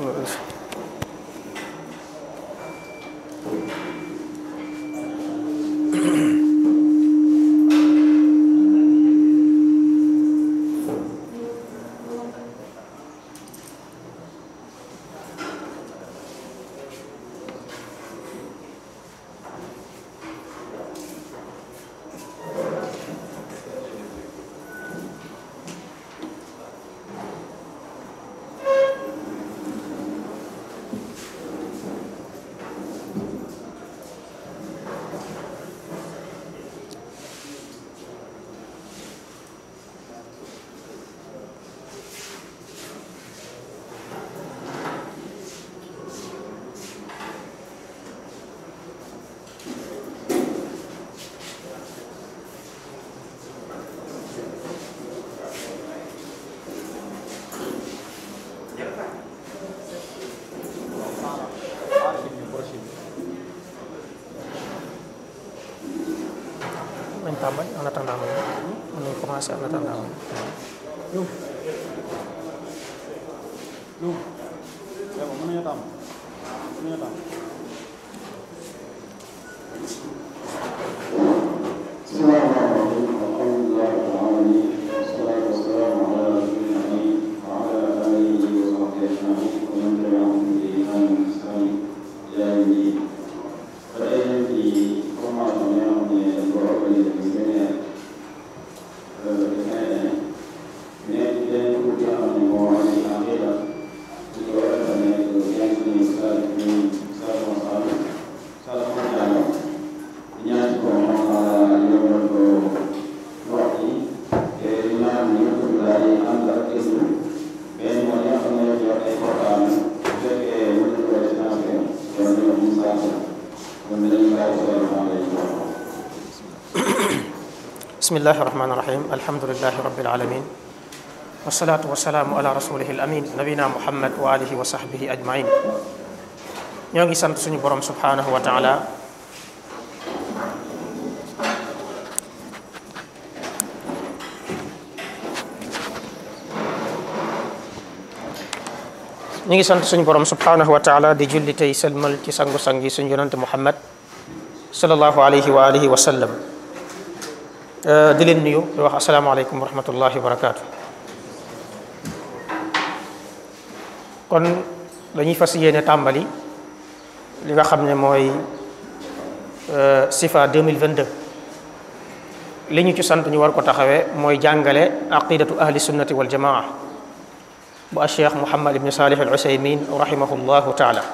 nañ tàmbali en attendant ma mën nañ commencé en attendant ma Loum Loum c'est bon mën nañu tàmm mën nañu tàmm بسم الله الرحمن الرحيم الحمد لله رب العالمين والصلاة والسلام على رسول الله وعلى آله وصحبه أجمعين ومن تبعهم بإحسان وإحسان إلى يوم الدين فإن في formation yi nga xam ne dañ ko organisé bu beneen mais benn groupe yi nga xam ne moo am ci aqida di ko defal nekk yan suñu saa yi saa sama saa saa sama ñaar ñaan ko yombal ko wax yi te ñaan ñëpp daal di ànd ak gëstu benn mooy ñi nga xam ne ñoo ay portable bu fekkee mën nañu ko financé kon ñu am saa kon dañuy bàyyi sa salaamaaleykum بسم الله الرحمن الرحيم الحمد لله رب العالمين والصلاة والسلام على رسوله الأمين نبينا محمد وآله وصحبه أجمعين ñoo ngi sant suñu borom subhanahu wa taala ñu ngi sant suñu borom subhanahu wa taala di julli tey sëlmal ci sangu-sang yi suñu yonante muhammad sallallahu alayhi wa alihi wa sallam di leen nuyu di wax asalaamaaleykum wa rahmatullahi wa barakaatu kon dañuy fas yéene tàmbali li nga xam ne mooy sifa 2022 li ñu ci sant ñu war ko taxawee mooy jàngale aqidatu ahli sunnati wal jamaa bu a cheikh muhammad ibni salih al usaymin rahimahullahu taala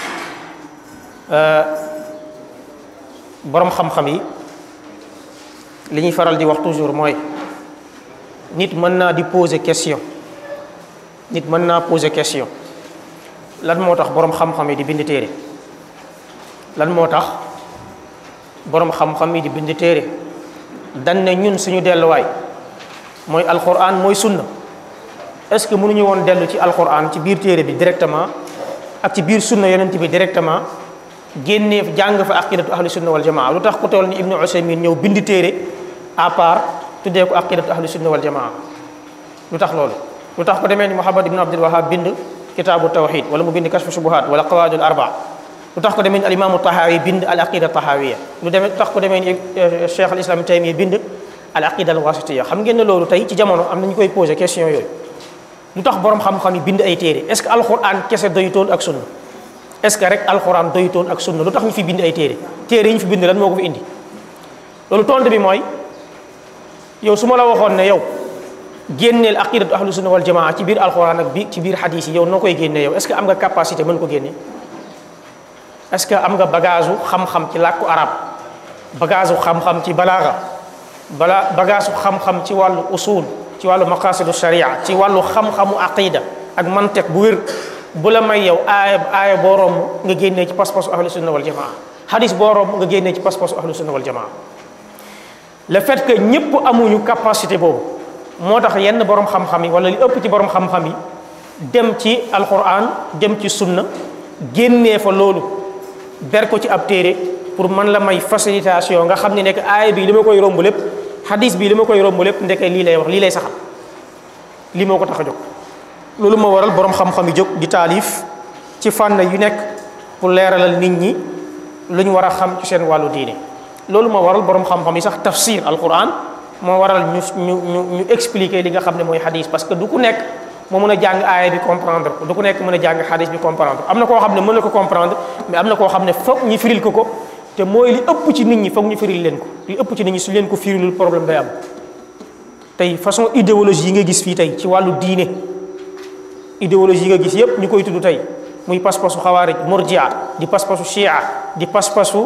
boroom xam-xam yi li ñuy faral di wax toujours mooy nit mën naa di poser question nit mën naa poser question lan moo tax boroom xam-xam yi di bind téere lan moo tax boroom xam-xam yi di bind téere dañ ne ñun suñu delluwaay mooy alquran mooy sunna est ce que mënuñu woon dellu ci alquran ci biir téere bi directement ak ci biir sunna yonent bi directement génnee jàng fa aqidatu ahli sunna wal jamaa lu tax ku toll ni ibnu usaymin ñëw bind téere à part tuddee ko aqidatu ahli sunna wal jamaa lu tax loolu lu tax ko demee ni muhammad ibnu abdul wahab bind kitaabu tawxid wala mu bind kashfu shubuhat wala qawaidul arba lu tax ko demee ni al imaamu tahawi bind al aqida tahawiya lu demee lu tax ko demee ni cheikh al islam taymiya bind al aqida al wasitiya xam ngeen ne loolu tey ci jamono am na ñu koy posé question yooyu lu tax borom xam-xam yi bind ay téere est ce que alquran kese doyutoon ak sunna est ce que rek alquran doyutoon ak sunna lu tax ñu fi bind ay téere téere yi ñu fi bind lan moo ko fi indi loolu tontu bi mooy yow su ma la waxoon ne yow génneel aqidatu ahlu sunna wal jamaa ci biir alquran ak bi ci biir hadis yi yow noo koy génnee yow est ce que am nga capacité mën ko génne est ce que am nga bagage xam-xam ci làkku arab bagage xam-xam ci balaaga bala bagage xam-xam ci wàllu usul ci wàllu maqasidu sharia ci wàllu xam-xamu aqida ak mantiq bu wér bu la may yow aaya aaya boo romb nga génnee ci pas-pasu ahlu sunna wal jamaa hadis boo romb nga génnee ci pas-pasu ahlu sunna wal jamaa le fait que ñëpp amuñu capacité boobu moo tax yenn borom xam-xam yi wala li ëpp ci borom xam-xam yi dem ci alquran dem ci sunna génnee fa loolu ber ko ci ab téere pour man la may facilitation nga xam ne nekk aaya bi li ma koy romb lépp hadis bi li ma koy romb lépp ndeke lii lay wax lii lay saxal lii moo ko tax a jóg loolu moo waral borom xam-xam yi jóg di taalif ci fànn yu nekk pour leeralal nit ñi lu ñu war a xam ci seen wàllu diine loolu moo waral borom xam-xam yi sax tafsir alquran moo waral ñu ñu ñu ñu expliquer li nga xam ne mooy hadis parce que du ku nekk moo mën a jàng aaya bi comprendre ko du ku nekk mën a jàng hadis bi comprendre am na koo xam ne mën na ko comprendre mais am na koo xam ne foog ñu firil ko ko te mooy li ëpp ci nit ñi foog ñu firil leen ko li ëpp ci nit ñi su leen ko firilul problème day am tey façon idéologie yi nga gis fii tey ci wàllu diine idéologie yi nga gis yépp ñu koy tudd tey muy pas-pasu xawaarij murjia di pas-pasu shia di pas-pasu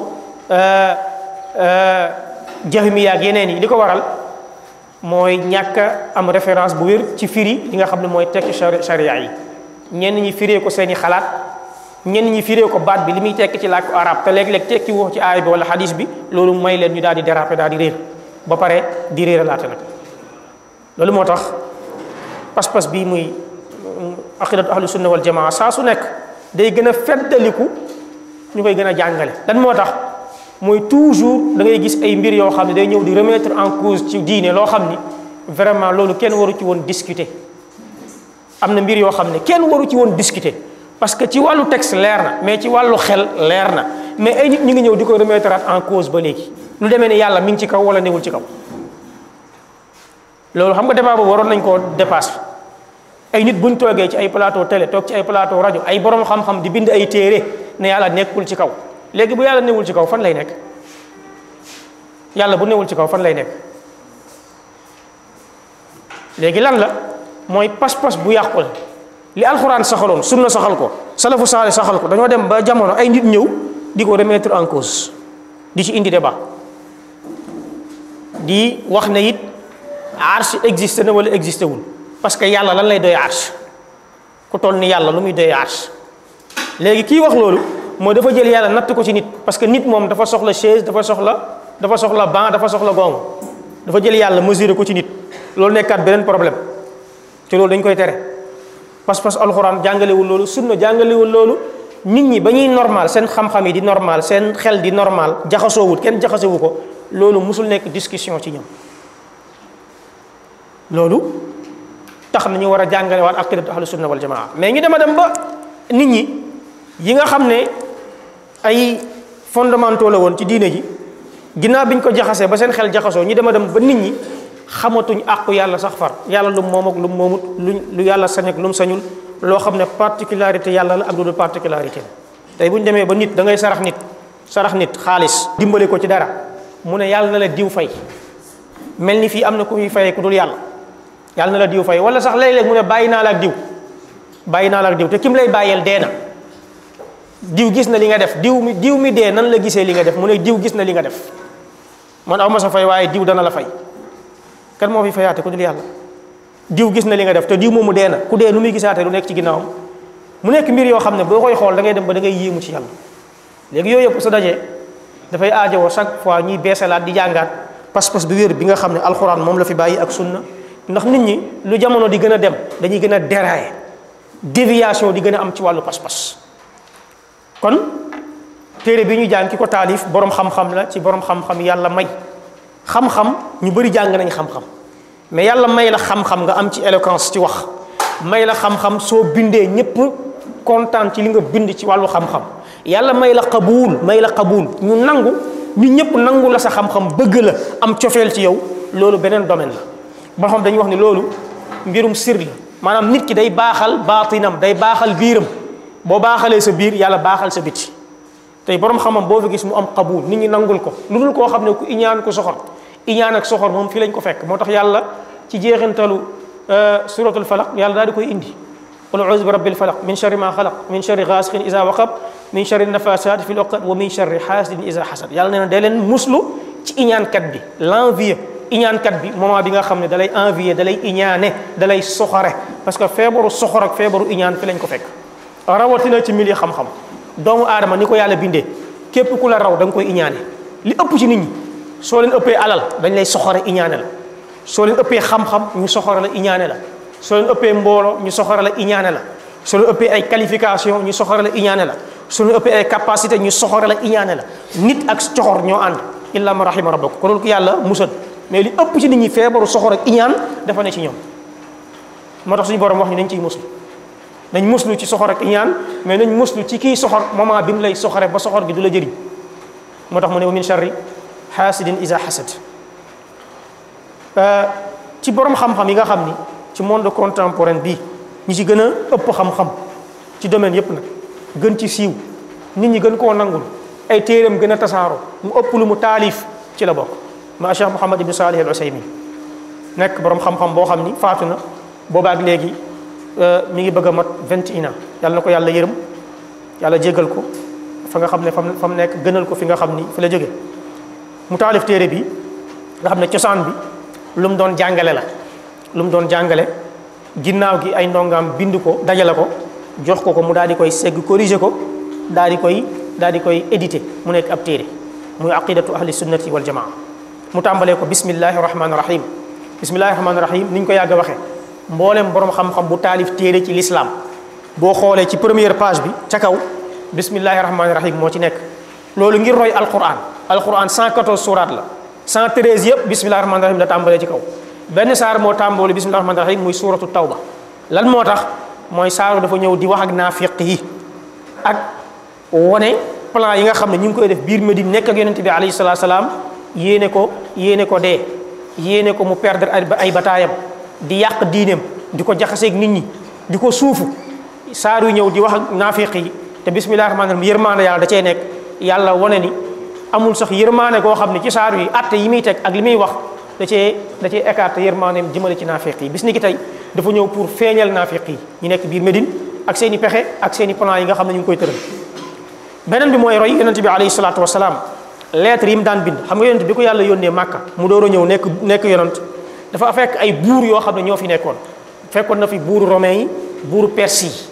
jahmiya ak yeneen yi li ko waral mooy ñàkk a am référence bu wér ci firi li nga xam ne mooy tekki sharia yi ñenn ñi firee ko seeni xalaat ñenn ñi firee ko baat bi li muy tekki ci làkku arab te léeg-léeg tekki wax ci aay bi wala hadis bi loolu may leen ñu daal di déraper daal di réer ba pare di réer laata nag loolu moo tax pas-pas bii muy aqidatu ahlu sunna wal jamaa saa su nekk day gën a feddaliku ñu koy gën a jàngale lan moo tax mooy toujours da ngay gis ay mbir yoo xam ne day ñëw di remettre en cause ci diine loo xam ni vraiment loolu kenn waru ci woon discuter am na mbir yoo xam ne kenn waru ci woon discuter parce que ci wàllu texte leer na mais ci wàllu xel leer na mais ay nit ñu ngi ñëw di ko remettre en cause ba léegi lu demee ne yàlla mi ngi ci kaw wala newul ci kaw loolu xam nga débat boobu waroon nañ koo dépasser ay nit buñ toogee ci ay plateau télé toog ci ay plateau rajo ay borom xam-xam di bind ay téere ne yàlla nekkul ci kaw léegi bu yàlla newul ci kaw fan lay nekk yàlla bu newul ci kaw fan lay nekk léegi lan la mooy pas-pas bu yàqu la li alxuraan saxaloon sunna saxal ko salafu saale saxal ko dañoo dem ba jamono ay nit ñëw di ko remettre en cause di ci indi débat di wax ne it arche existé na wala existé wul parce que yàlla lan lay doy arche ku toll ni yàlla lu muy doy arche léegi kii wax loolu mooy dafa jël yàlla natt ko ci nit parce que nit moom dafa soxla chaise dafa soxla dafa soxla banc dafa soxla gongu dafa jël yàlla mesurer ko ci nit loolu nekkaat beneen problème te loolu dañ koy tere pas-pas alxuraan jàngalewul loolu sunna jàngalewul loolu nit ñi ba ñuy normal seen xam-xam yi di normal seen xel di normal jaxasoowut kenn jaxasewu ko loolu musul nekk discussion ci ñoom loolu tax na ñu war a jàngale waat aqidatu ahlu sunna wal jamaa mais ñu dema dem ba nit ñi yi nga xam ne ay fondamentaux la woon ci diine ji ginnaaw bi ñu ko jaxasee ba seen xel jaxasoo ñu dema dem ba nit ñi xamatuñ àqu yàlla sax far yàlla lu moom ak lu moomut lu lu yàlla sañ ak lu mu sañul loo xam ne particularité yàlla la ak lu dul particularité tey bu ñu demee ba nit da ngay sarax nit sarax nit xaalis dimbale ko ci dara mu ne yàlla na la diw fay mel ni fii am na ku ñuy fayee ku dul yàlla yàlla na la diw fay wala sax léeg-léeg mu ne bàyyi naa la ak diw bàyyi naa la ak diw te kim lay bàyyeel dee na diw gis na li nga def diw mi diw mi dee nan la gisee li nga def mu ne diw gis na li nga def man aw ma sa fay waaye diw dana la fay kan moo fi fayaate ku dul yàlla diw gis na li nga def te diw moomu dee na ku dee nu muy gisaate lu nekk ci ginnaawam mu nekk mbir yoo xam ne boo koy xool da ngay dem ba da ngay yéemu ci yàlla léegi yooyu yëpp sa dajee dafay aajowoo chaque fois ñuy beesalaat di jàngaat pas-pas bi wér bi nga xam ne alxuraan moom la fi bàyyi ak sunna ndax nit ñi lu jamono di gën a dem dañuy gën a dérailler déviation di gën a am ci wàllu pas-pas kon téere bi ñu jàng ki ko taalif borom xam-xam la ci borom xam-xam yàlla may xam-xam ñu bëri jàng nañ xam-xam mais yàlla may la xam-xam nga am ci éloquence ci wax may la xam-xam soo bindee ñëpp kontaan ci li nga bind ci wàllu xam-xam yàlla may la qabuul may la qabuul ñu nangu ñu ñëpp nangu la sa xam-xam bëgg la am cofeel ci yow loolu beneen domaine la ba xam dañuy wax ni loolu mbirum sir la maanaam nit ki day baaxal baatinam day baaxal biiram boo baaxalee sa biir yàlla baaxal sa biti tey borom xamam boo fi gis mu am qabuul nit ñi nangul ko lu dul koo xam ne ku iñaan ku soxor iñaan ak soxor moom fii lañ ko fekk moo tax yàlla ci jeexintalu suratul falaq yàlla daal di koy indi qul auzu bi rabbil falaq min sharri ma xalaq min sharri gaasiqin isa waqab min sharri nafasati fi loqat wa min sharri xaasidin isa xasad yàlla nee na day leen muslu ci iñaankat bi l'envieux iñaankat bi moment bi nga xam ne dalay envier dalay iñaane dalay soxore parce que feebaru soxor ak feebaru iñaan fi lañ ko fekk rawatina ci milieu xam-xam doomu aadama ni ko yàlla bindee képp ku la raw da nga koy iñaane li ëpp ci nit ñi soo leen ëppee alal dañ lay soxore iñaane la soo leen ëppee xam-xam ñu soxore la iñaane la soo leen ëppee mbooloo ñu soxore la iñaane la soo leen ëppee ay qualification ñu soxore la iñaane la soo leen ëppee ay capacité ñu soxore la iñaane la nit ak coxor ñoo ànd illa ma rahima rabbak ko loolu ko yàlla musal mais li ëpp ci nit ñi feebaru soxor ak iñaan dafa ne ci ñoom moo tax suñu borom wax ni nañ ciy musul nañ muslu ci soxor ak iñaan mais nañ muslu ci kii soxor moment bi mu lay soxore ba soxor gi du la jëriñ moo tax mu ne wa min charri xaasidin isa xasad ci borom xam-xam yi nga xam ni ci monde contemporain bii ñi ci gën a ëpp xam-xam ci domaine yépp nag gën ci siiw nit ñi gën koo nangul ay téeram gën a tasaaroo mu ëpp lu mu taalif ci la bokk ma Cheikh Mouhamad ibn Salih al Usaymin nekk borom xam-xam boo xam ni faatu na boobaak léegi mi ngi bëgg a mat vingt et un ans yàlla na ko yàlla yërëm yàlla jégal ko fa nga xam ne fam fa mu nekk gënal ko fi nga xam ni fi la jóge mu taalif téere bi nga xam ne cosaan bi lu mu doon jàngale la lu mu doon jàngale ginnaaw gi ay ndongaam bind ko dajale ko jox ko ko mu daal di koy segg corriger ko daal di koy daal di koy édité mu nekk ab téere muy aqidatu ahli sunnati wal jamaa mu tàmbalee ko bismillahi rahmaani rahim bismillahi rahmaani rahim ni ñu ko yàgg a waxee mboolem borom xam-xam bu taalif téere ci l'islam boo xoolee ci première page bi ca kaw bismillahi rahmaani rahim moo ci nekk loolu ngir roy alquran alquran 114 surat la 113 yëpp bismillahi rahmaani rahim la tàmbalee ci kaw benn saar moo tàmbalee bismillahi rahmaani rahim muy suratu tawba lan moo tax mooy saaru dafa ñëw di wax ak naafiq yi ak wone plan yi nga xam ne ñu ngi koy def biir Médine nekk ak yonente bi alayhi salatu salaam yéene ko yéene ko dee yéene ko mu perdre ay bataayam di yàq diineem di ko jaxaseeg nit ñi di ko suufu saar yu ñëw di wax ak naafiq yi te bismillahi rahmaani rahim yërmaande yàlla da cee nekk yàlla wane ni amul sax yërmaande koo xam ne ci saar yi atte yi muy teg ak li muy wax da cee da cee écarté yërmaandeem jëmale ci naafiq yi bis ni ki tey dafa ñëw pour feeñal naafiq yi ñu nekk biir Médine ak seen i pexe ak seen i plan yi nga xam ne ñu ngi koy tëral beneen bi mooy roy yonent bi alayhi salaatu wasalaam lettre yi mu daan bind xam nga yonent bi ko yàlla yónnee màkka mu door a ñëw nekk nekk yonent dafa fekk ay buur yoo xam ne ñoo fi nekkoon fekkoon na fi buuru romain yi buuru perse yi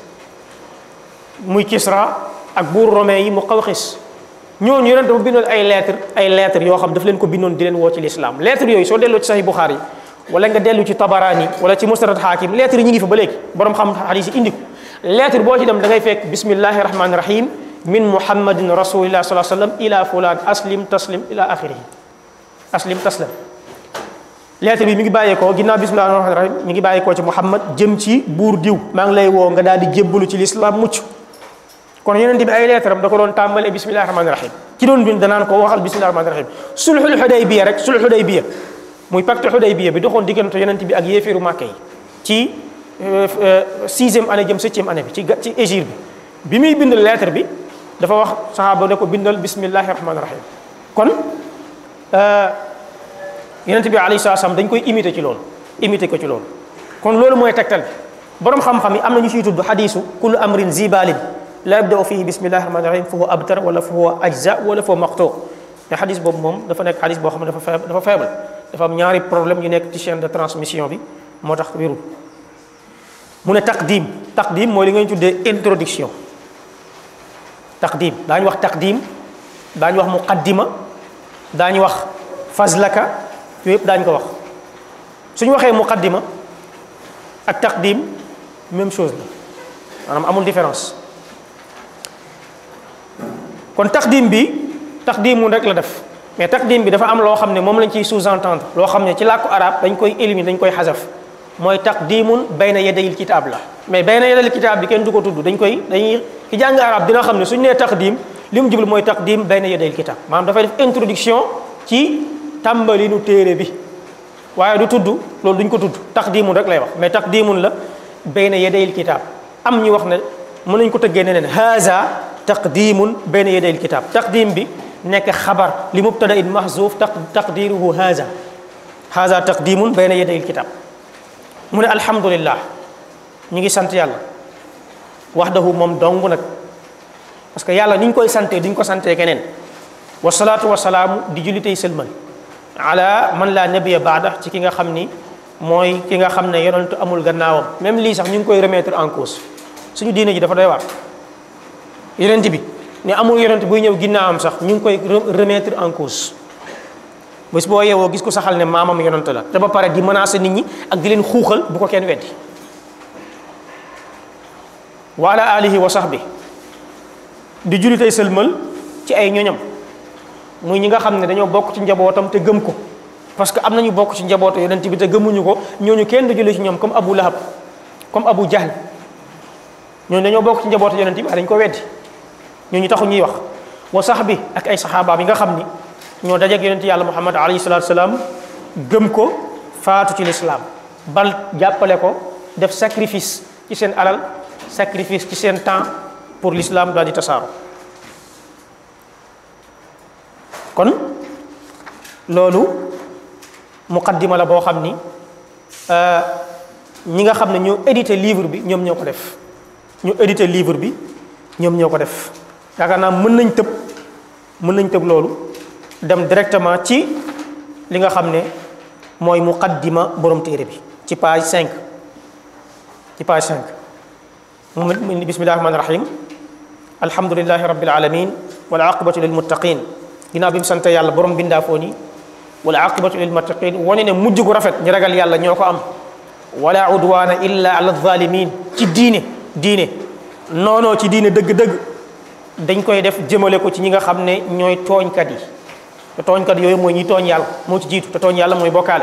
muy Kisra ak buuru romain yi mu Qawqis ñooñu yonent dafa bindoon ay lettre ay lettre yoo xam daf leen ko bindoon di leen woo ci l'islam lettre yooyu soo delloo ci Sahih Bukhari wala nga dellu ci Tabarani wala ci Musnad Hakim lettre yi ñu ngi fa ba léegi borom xam hadis yi indi ko lettre boo ci dem da ngay fekk bismillahi rahmani rahim min muhammadin rasulillah sallallahu alayhi wasallam ila fulan aslim taslim ila axirihi aslim taslim lettre bi mi ngi bàyyeekoo ginnaaw bismillahi rahmani rahim mi ngi bàyyeekoo ci muhammad jëm ci buur diw maa ngi lay woo nga daal di jébbalu ci l'islam mucc kon yonente bi ay lettre am da ko doon tàmbalee bismillahi rahmani rahim ki doon bind danaan ko waxal bismillahi rahmani rahim sulhul hudaybiya rek sulhul hudaybiya muy pacte hudaybiya bi doxoon diggante yonente bi ak yéeféeru màkka yi ci sixième année jëm septième année bi ci ci égir bi bi muy bind lettre bi dafa wax saxaaba ne ko bindal bismillahi rahmani rahim kon yonent bi alayhi salaam dañ koy imiter ci loolu imiter ko ci loolu kon loolu mooy tegtal bi borom xam-xam yi am na ñu ciy tudd xadiisu kullu amrin zibalin la yabda'u fihi bismillahi rahmani rahim fa huwa abtar wala fa huwa ajza wala fa huwa maqtu mais xadis boobu moom dafa nekk xadis boo xam ne dafa faible dafa faible dafa am ñaari problème yu nekk ci chaîne de transmission bi moo tax wérul mu ne taqdim taqdim mooy li nga ñu tuddee introduction taqdim daañu wax taqdim daañu wax muqaddima daañu wax fazlaka yooyu yëpp daañu ko wax suñu waxee muqaddima ak taqdim même chose la maanaam amul différence kon taqdim bi taqdimun rek la def mais taqdim bi dafa am loo xam ne moom lañ ciy sous-entendre loo xam ne ci làkku arab dañ koy éliminer dañ koy xasaf mooy taqdimun bayna yadayil kitaab la mais bayna yadayil kitaab bi kenn du ko tudd dañ koy dañuy ki jàng arab dina xam ne suñu nee taqdim li mu jublu mooy taqdim bayna yadayil kitaab maanaam dafay def introduction ci tàmbalinu téere bi waaye du tudd loolu duñ ko tudd taqdimun rek lay wax mais taqdimun la bayna yadayil kitaab am ñu wax ne mën nañ ko tëggee neneen haza taqdimun bayna yadayil kitaab taqdim bi nekk xabar li mubtada in mahzuf taqdiruhu haza haza taqdimun bayna yadayil kitaab mu ne alhamdulillah ñu ngi sant yàlla wahdahu moom dong nag parce que yàlla ni ñu koy santee duñ ko santee keneen wasalaatu wasalaamu di julli tey sëlmal ala man laa nabiya baada ci ki nga xam ni mooy ki nga xam ne yonentu amul gannaawam même lii sax ñu ngi koy remettre en cause suñu diine ji dafa doy waar yonent bi ne amul yonent buy ñëw ginnaawam sax ñu ngi koy remettre en cause bés boo yeewoo gis ko saxal ne maamam yonent la te ba pare di menacer nit ñi ak di leen xuuxal bu ko kenn weddi wa ala alihi wa sahbi di julli tey sëlmal ci ay ñoñam muy ñi nga xam ne dañoo bokk ci njabootam te gëm ko parce que am nañu bokk ci njabootu yonent bi te gëmuñu ko ñooñu kenn du julli ci ñoom comme Abu Lahab comme Abu Jahl ñooñu dañoo bokk ci njabootu yonent bi dañ ko weddi ñooñu taxu ñuy wax wa sax bi ak ay saxaabaam yi nga xam ni ñoo dajeeg yonent yàlla muhammad alayhi salaatu salaam gëm ko faatu ci lislaam bal jàppale ko def sacrifice ci seen alal sacrifice ci seen temps pour l'islam daal di tasaaro kon loolu muqaddima la boo xam ni ñi nga xam ne ñoo édité livre bi ñoom ñoo ko def ñu édité livre bi ñoom ñoo ko def yaakaar naa mën nañ tëb mën nañ tëb loolu dem directement ci li nga xam ne mooy muqaddima borom téere bi ci page 5 ci page 5 mu ni bismillahi rahmani rahim alhamdulilahi rabbil alamin wal aqibatu lil muttaqin ginnaaw bi mu sant yàlla borom bindaa foo ni wal aqibatu lil muttaqin wane ne mujj gu rafet ñi ragal yàlla ñoo ko am wala udwana illa ala zalimin ci diine diine noonoo ci diine dëgg-dëgg dañ koy def jëmale ko ci ñi nga xam ne ñooy tooñkat yi te tooñkat yooyu mooy ñi tooñ yàlla moo ci jiitu te tooñ yàlla mooy bokkaale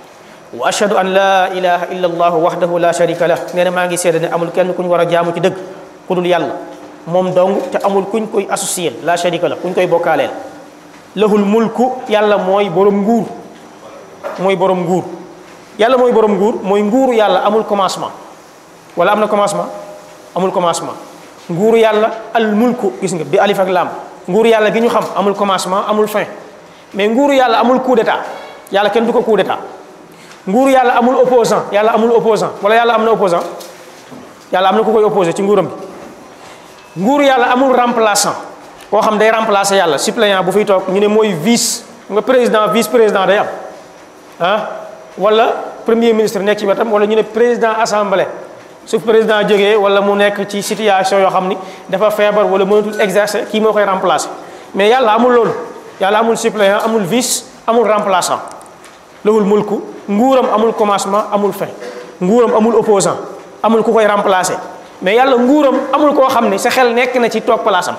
wa ashhadu an la ilaha illa allah wahdahu la sharika lah nee na maa ngi seede ne amul kenn ku ñu war a jaamu ci dëgg ku dul yàlla moom dong te amul kuñ koy associé la sharika la kuñ koy bokkaaleel lahul mulku yàlla mooy borom nguur mooy borom nguur yàlla mooy borom nguur mooy nguuru yàlla amul commencement wala am na commencement amul commencement nguuru yàlla al mulku gis nga bi alif ak lam nguuru yàlla gi ñu xam amul commencement amul fin mais nguuru yàlla amul coup d'état yàlla kenn du ko coup d'état nguuru yàlla amul opposant yàlla amul opposant wala yàlla am na opposant yàlla am na ku koy opposé ci nguuram bi nguuru yàlla amul remplaçant koo xam day remplacer yàlla suppléant bu fiy toog ñu ne mooy vice nga président vice président day am ah wala premier ministre nekk ci wetam wala ñu ne président assemblée su président jógee wala mu nekk ci situation yoo xam ni dafa feebar wala mënatul exercer kii moo koy remplacer mais yàlla amul loolu yàlla amul suppléant amul vice amul remplaçant lahul mulku nguuram amul commencement amul fin nguuram amul opposant amul ku koy remplacer mais yàlla nguuram amul koo xam ne sa xel nekk na ci toog place am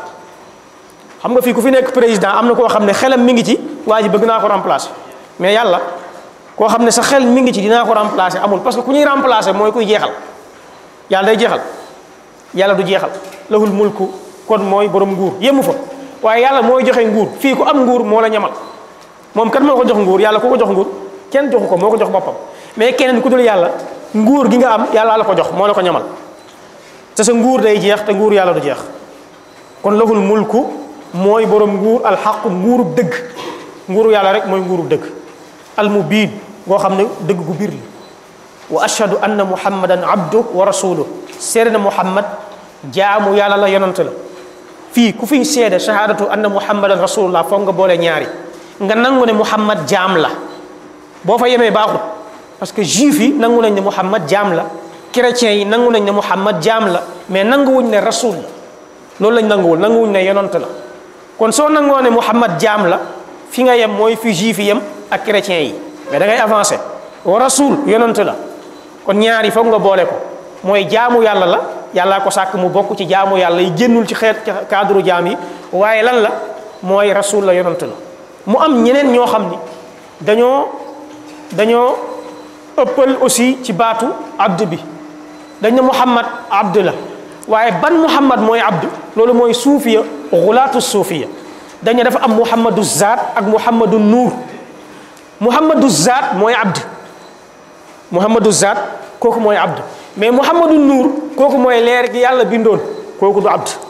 xam nga fii ku fi nekk président am na koo xam ne xelam mi ngi ci waa ji bëgg naa ko remplacer mais yàlla koo xam ne sa xel mi ngi ci dinaa ko remplacer amul parce que ku ñuy remplacer mooy kuy jeexal yàlla day jeexal yàlla du jeexal lahul mulku kon mooy borom nguur yemu fa waaye yàlla mooy joxe nguur fii ku am nguur moo la ñamal moom kan moo ko jox nguur yàlla ku ko jox nguur kenn joxu ko moo ko jox boppam mais keneen ku dul yàlla nguur gi nga am yàlla la ko jox moo la ko ñamal te sa nguur day jeex te nguur yàlla du jeex kon lahul mulku mooy borom nguur alxaqu nguurub dëgg nguuru yàlla rek mooy nguurub dëgg almubiin ngoo xam ne dëgg gu biir la wa ashhadu anna muhammadan abdu wa rasuluh seede na muhammad jaamu yàlla la yonante la fii ku fiy seede shahadatu anna muhammadan rasulullah foog nga boole ñaari nga nangu ne muhammad jaam la boo fa yemee baaxut parce que juif yi nangu nañ ne muhammad jaam la chrétiens yi nangu nañ ne muhammad jaam la mais nanguwuñ ne rasul la loolu lañ nanguwul nanguwuñ ne yonante la kon soo nangoo ne muhammad jaam la fi nga yem mooy fi juif yi yem ak chrétiens yi mais da ngay avancé wa rasul yonante la kon ñaari foog nga boole ko mooy jaamu yàlla la yàllaa ko sàkk mu bokk ci jaamu yàlla yi génnul ci xeet ci cadre jaam yi waaye lan la mooy rasul la yonante la mu am ñeneen ñoo xam ni dañoo dañoo ëppal aussi ci baatu abd bi dañ ne muhammad abd la waaye ban muhammad mooy abd loolu mooy suufiya xulaatu suufiya dañ ne dafa am muhammadu zaat ak muhammadu nuur muhammadu zaat mooy abd muhammadu zaat kooku mooy abd mais muhammadu nuur kooku mooy leer gi yàlla bindoon kooku du abd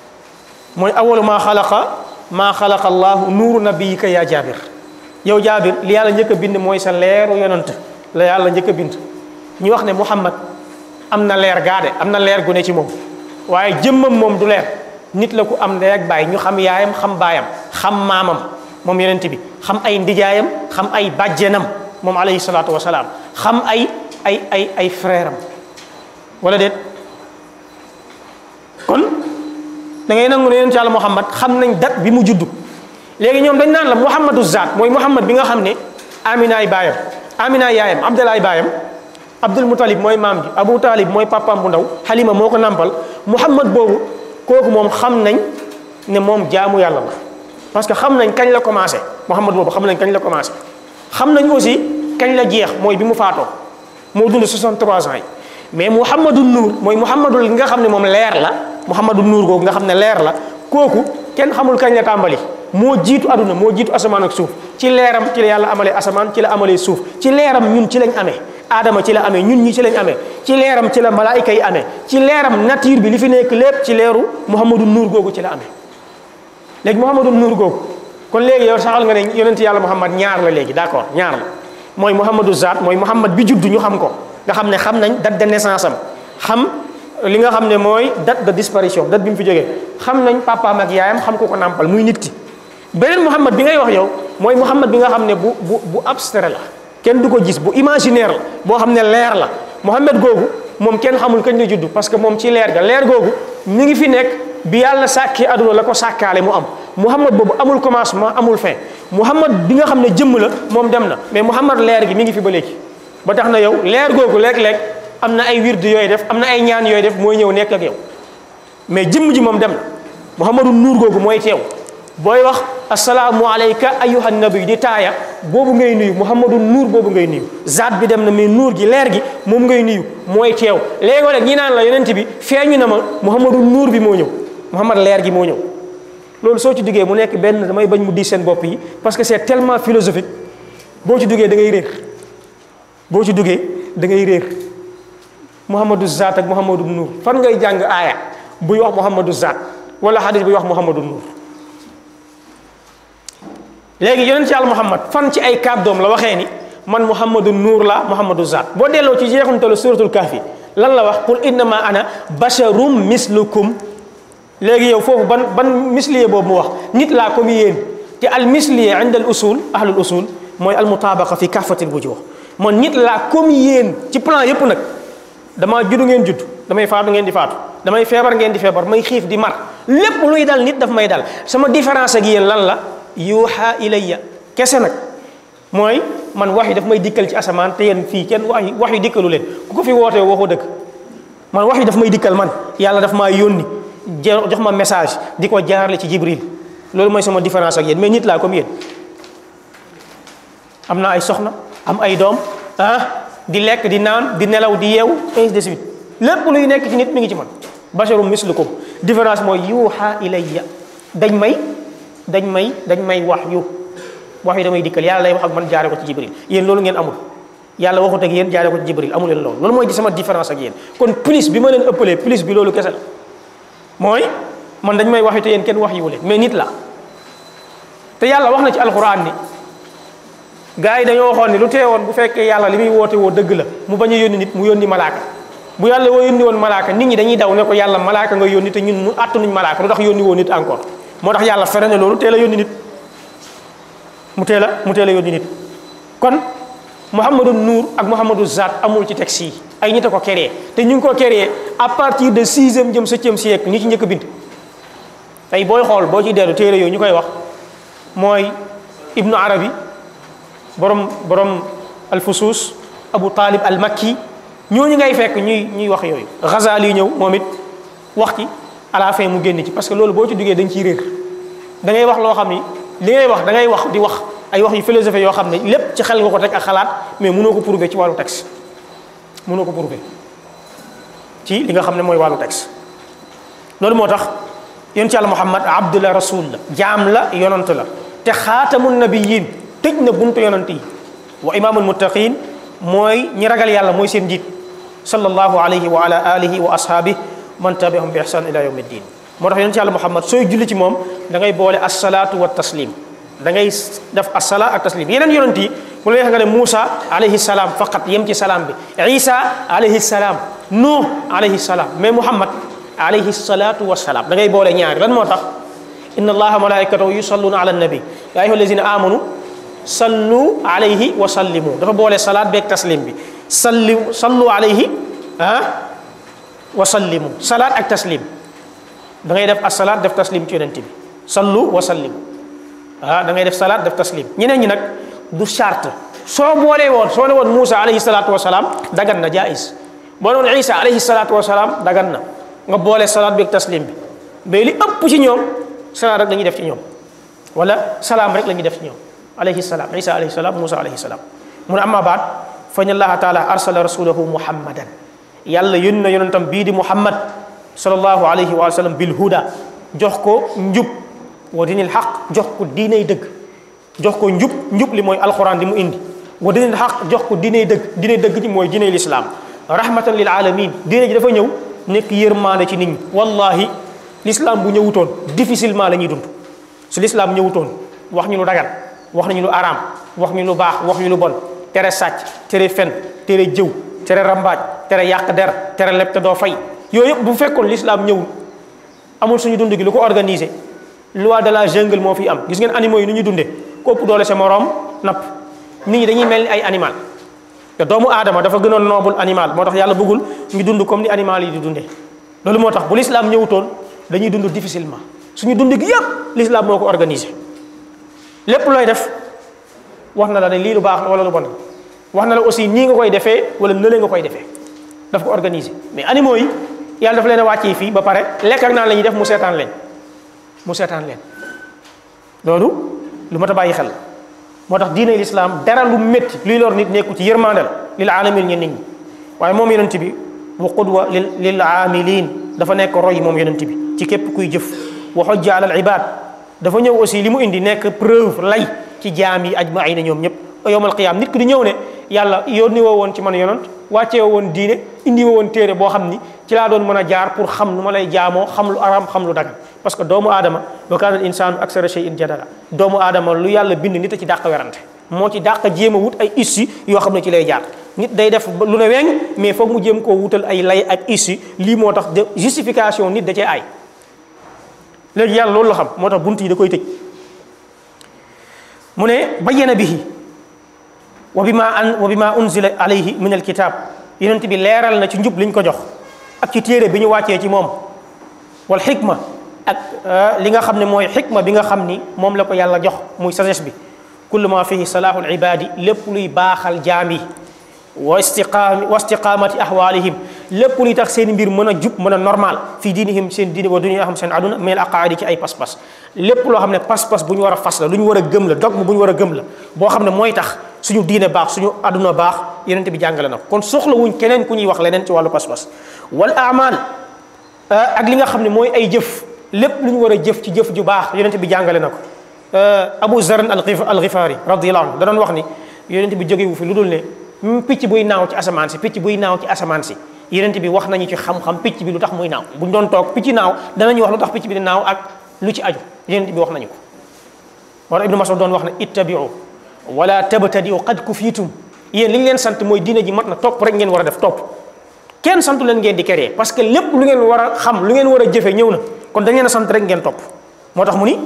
mooy awalu maa xalaqa maa xalaqa allahu nuuru nabiyika yaa jaabir yow jaabir li yàlla njëkk a bind mooy sa leeru yonant la yàlla njëkk a bind ñu wax ne muhammad am na leer gaade am na leer gu ne ci moom waaye jëmmam moom du leer nit la ku am ndey ak baay ñu xam yaayam xam baayam xam maamam moom yonent bi xam ay ndijaayam xam ay bàjjenam moom alayhi salaatu wasalaam xam ay ay ay ay frère am wala déet kon da ngay nangu ne yonent yàlla muhammad xam nañ date bi mu juddu léegi ñoom dañ naan la muhammadu zaat mooy muhammad bi nga xam ne aminaay baayam aminaay yaayam abdalaay baayam abdul mutalib mooy maam ji abu talib mooy papaam bu ndaw xalima moo ko nampal muhammad boobu kooku moom xam nañ ne moom jaamu yàlla la parce que xam nañ kañ la commencé muhammad boobu xam nañ kañ la commencé xam nañ aussi kañ la jeex mooy bi mu faatoo moo dund 63 ans yi mais muhammadu nuur mooy muhammadul nga xam ne moom leer la muhammadu nuur googu nga xam ne leer la kooku kenn xamul kañ la tàmbali moo jiitu aduna moo jiitu asamaan ak suuf ci leeram ci la yàlla amalee asamaan ci la amalee suuf ci leeram ñun ci lañ amee aadama ci la amee ñun ñi ci lañ amee ci leeram ci la malaayika yi amee ci leeram nature bi li fi nekk lépp ci leeru muhammadu nuur googu ci la amee léegi muhammadu nuur googu kon léegi yow saxal nga ne yonent yàlla muhammad ñaar la léegi d'accord ñaar la mooy muhammadu zaat mooy muhammad bi juddu ñu xam ko nga xam ne xam nañ date de naissance am xam li nga xam ne mooy date de disparition date bi mu fi jógee xam nañ papaam ak yaayam xam ko ko nàmpal muy nit ki beneen muhammad bi ngay wax yow mooy muhammad bi nga xam ne bu bu bu abstrait la kenn du ko gis bu imaginaire la boo xam ne leer la muhammad googu moom kenn xamul kañ la judd parce que moom ci leer ga leer googu mi ngi fi nekk bi yàlla sàkkee aduna la ko sàkkaale mu am muhammad boobu amul commencement amul fin muhammad bi nga xam ne jëmm la moom dem na mais muhammad leer gi mi ngi fi ba léegi ba tax na yow leer googu léeg-léeg am na ay wird yooyu def am na ay ñaan yooyu def mooy ñëw nekk ak yow mais jëmm ji moom dem na muhammadu nuur googu mooy teew booy wax asalaamu alayka ayyuhan nabi di taaya boobu ngay nuyu muhammadu nuur boobu ngay nuyu zaat bi dem na mais nuur gi leer gi moom ngay nuyu mooy teew léegi nag ñi naan la yonent bi feeñu na ma muhammadu nuur bi moo ñëw muhammad leer gi moo ñëw loolu soo ci duggee mu nekk benn damay bañ mu di seen bopp yi parce que c'est tellement philosophique boo ci duggee da ngay réer boo ci duggee da ngay réer muhammadu zaat ak muhammadu nuur fan ngay jàng aaya buy wax muhammadu zaat wala hadis buy wax muhammadu nuur léegi yonent ci yàlla muhammad fan ci ay kàddoom la waxee ni man muhammadu nuur la muhammadu zaat boo delloo ci jeexantalu suratul kahfi lan la wax qul innama ana basharum mislukum léegi yow foofu ban ban misliye boobu mu wax nit laa comme yéen te al misliye inda al usul ahlul usul mooy al mutabaqa fi kaffatil wujuh man nit laa comme yéen ci plan yépp nag damaa juddu ngeen judd damay faatu ngeen di faatu damay feebar ngeen di feebar may xiif di mar lépp luy dal nit daf may dal sama différence ak yéen lan la yuuxa ilayya kese nag mooy man wax yi daf may dikkal ci asamaan te yéen fii kenn wax yi wax yi dikkalu leen ku ko fi wootee waxoo dëgg man wax yi daf may dikkal man yàlla daf maa yónni jox ma message di ko jaarale ci jibril loolu mooy sama différence ak yéen mais nit laa comme yéen am na ay soxna am ay doom ah di lekk di naan di nelaw di yeew ainsi de suite lépp luy nekk ci nit mi ngi ci man basharum mislukum différence mooy yuuxa ilayya dañ may dañ may dañ may wax yu wax yu damay dikkal yàlla lay wax ak man jaare ko ci jibril yéen loolu ngeen amul yàlla waxut ak yéen jaare ko ci jibril amu leen loolu loolu mooy di sama différence ak yéen kon plus bi ma leen ëppalee plus bi loolu kese la mooy man dañ may wax yu te yéen kenn wax yu leen mais nit la te yàlla wax na ci alxuraan ni gars yi dañoo waxoon ni lu teewoon bu fekkee yàlla li muy woote woo dëgg la mu bañ a yónni nit mu yónni malaaka bu yàlla woo yónni woon malaaka nit ñi dañuy daw ne ko yàlla malaaka nga yónni te ñun mu àttanuñ malaaka lu tax yónni woo nit encore moo tax yàlla fere ne loolu teel a yónni nit mu teel a mu teel a yónni nit kon Muhammadu Nuur ak Muhammadu Zaat amul ci texte yi ay nit a ko créé te ñu ngi ko créé à partir de sixième jëm septième siècle ñi ci njëkk a bind tey booy xool boo ciy dellu téere yooyu ñu koy wax mooy Ibnu Arabi borom borom alfusuus Abu Talib al Makki ñooñu ngay fekk ñuy ñuy wax yooyu Ghazali ñëw moom it wax ci à la fin mu génn ci parce que loolu boo ci duggee dañ ciy réer da ngay wax loo xam ni li ngay wax da ngay wax di wax ay wax yu philosophie yoo xam ne lépp ci xel nga ko teg ak xalaat mais mënoo ko prouver ci wàllu texte mënoo ko prouver ci li nga xam ne mooy wàllu texte loolu moo tax yonent yàlla Muhammad abdullah rasul la jaam la yonant la te xaatamun nabiyin tëj na buntu yonant yi wa imaamul muttaqin mooy ñi ragal yàlla mooy seen njiit sallallahu alayhi wa ala alihi wa ashaabihi man tabiahum bi ihsan ila yawmi ddin moo tax yonent yàlla Muhammad sooy julli ci moom da ngay boole assalaatu wa taslim da ngay def assala ak taslim yeneen yonent yi bu la neex nga ne Moussa alayhi salaam faqat yem ci salaam bi Isa alayhi salaam Nuh alayhi salaam mais Muhammad alayhi salaatu wa salaam da ngay boole ñaari lan moo tax inna allaha malaikatahu yusalluna ala nabi ya ayyuha allazina amanu sallu alayhi wa sallimu dafa boole salaat beeg taslim bi salli sallu alayhi ah wa sallimu salaat ak taslim da ngay def asalaat def taslim ci yonent bi sallu wa sallimu ah da ngay def salaat def taslim ñeneen ñi nag du charte soo boolee woon soo ne woon Moussa alayhi salaatu wa salaam dagan na jaayis boo ne woon Isa alayhi salaatu wa salaam dagan na nga boole salaat beeg taslim bi mais li ëpp ci ñoom salaat rek la ñuy def ci ñoom wala salaam rek la ñuy def ci ñoom alayhi salaam Isa alayhi salaam Moussa alayhi salaam mu ne amma baat fa inna allaha taala arsala rasulahu muhammadan yàlla yónni na yonentam bii di muhammad sallallahu alayhi wa sallam bil huda jox ko njub wa dinil xaq jox ko diinay dëgg jox ko njub njub li mooy alquran di mu indi wa dinil xaq jox ko diinay dëgg diinay dëgg ji mooy diinay lislaam rahmatan lil alamin diine ji dafa ñëw nekk yërmaande ci nit ñi wallahi l'islam bu ñëwutoon difficilement la ñuy dund su l'islam ñëwutoon wax ñu lu dagan wax nañu lu araam wax ñu lu baax wax ñu lu bon tere sàcc tere fen tere jëw tere rambaaj tere yàq der tere leb te doo fay yooyu yëpp bu fekkoon l'islam ñëwul amul suñu dund gi lu ko organiser loi de la jungle moo fi am gis ngeen animaux yi nu ñuy dundee ko ëpp doole sa moroom napp nit ñi dañuy mel ni ay animal te doomu aadama dafa gënoon noble animal moo tax yàlla bëggul ñu dund comme ni animal yi di dundee loolu moo tax bu l'islam ñëwutoon dañuy dund difficilement suñu dund gi yëpp l'islam moo ko organisé lépp looy def wax na la ne lii lu baax la wala lu bon wax na la aussi nii nga koy defee wala nële nga koy defee daf ko organisé mais animaux yi yàlla dafa leen a wàccee fii ba pare lekk ak naan la ñuy def mu seetaan leen mu seetaan leen loolu lu mat a bàyyi xel moo tax diine l'islam dara lu métti luy lor nit nekku ci yërmande la lil alamin ñen nit ñi waaye moom yonent bi wa qudwa lil lil aamilin dafa nekk roy moom yonent bi ci képp kuy jëf wa hujja ala al ibad dafa ñëw aussi li mu indi nekk preuve lay ci jaam yi ajmaina ñoom ñëpp yowmal qiyaam nit ki di ñëw ne yàlla yónni woo woon ci man yonent wàccee woo woon diine indi woo woon téere boo xam ni ci laa doon mën a jaar pour xam nu ma lay jaamoo xam lu araam xam lu dagan parce que doomu aadama wa kaana al insaanu aksara shay'in jadala doomu aadama lu yàlla bind nit a ci dàq werante moo ci dàq jéem a wut ay issi yoo xam ne ci lay jaar nit day def lu ne weng mais foog mu jéem koo wutal ay lay ak issi lii moo tax de justification nit da cee ay léegi yàlla loolu la xam moo tax bunt yi da koy tëj mu ne bayyana bihi wa bima an wa bima unzila alayhi min alkitab yonent bi leeral na ci njub liñ ko jox ak ci téere bi ñu wàccee ci moom wal xikma ak li nga xam ne mooy xikma bi nga xam ni moom la ko yàlla jox muy sagesse bi kullu ma fihi salahul ibadi lépp luy baaxal jaam yi wa istiqaami wa istiqaamati ahwalihim lépp luy tax seen mbir mën a jub mën a normal fii diinihim seen diine wa dunya xam seen aduna mel aqaadi ci ay pas-pas lépp loo xam ne pas-pas bu ñu war a fas la lu ñu war a gëm la dogme bu ñu war a gëm la boo xam ne mooy tax suñu diine baax suñu aduna baax yonent bi jàngale na ko kon soxla wuñ keneen ku ñuy wax leneen ci wàllu pas-pas wal amal ak li nga xam ne mooy ay jëf lépp lu ñu war a jëf ci jëf ju baax yonent bi jàngale na ko Abu Zar al-Ghifari radiyallahu anhu da doon wax ni yonent bi jógewu fi lu dul ne picc buy naaw ci asamaan si picc buy naaw ci asamaan si yonent bi wax nañu ci xam-xam picc bi lu tax muy naaw bu ñu doon toog picc naaw danañu wax lu tax picc bi di naaw ak lu ci aju yonent bi wax nañu ko wala Ibnu Mas'ud doon wax ne ittabi'u wala tabtadi'u qad kufiitum yéen li ñu leen sant mooy diine ji mat na topp rek ngeen war a def topp kenn santu leen ngeen di créer parce que lépp lu ngeen war a xam lu ngeen war a jëfe ñëw na kon dañ leen a sant rek ngeen topp moo tax mu ni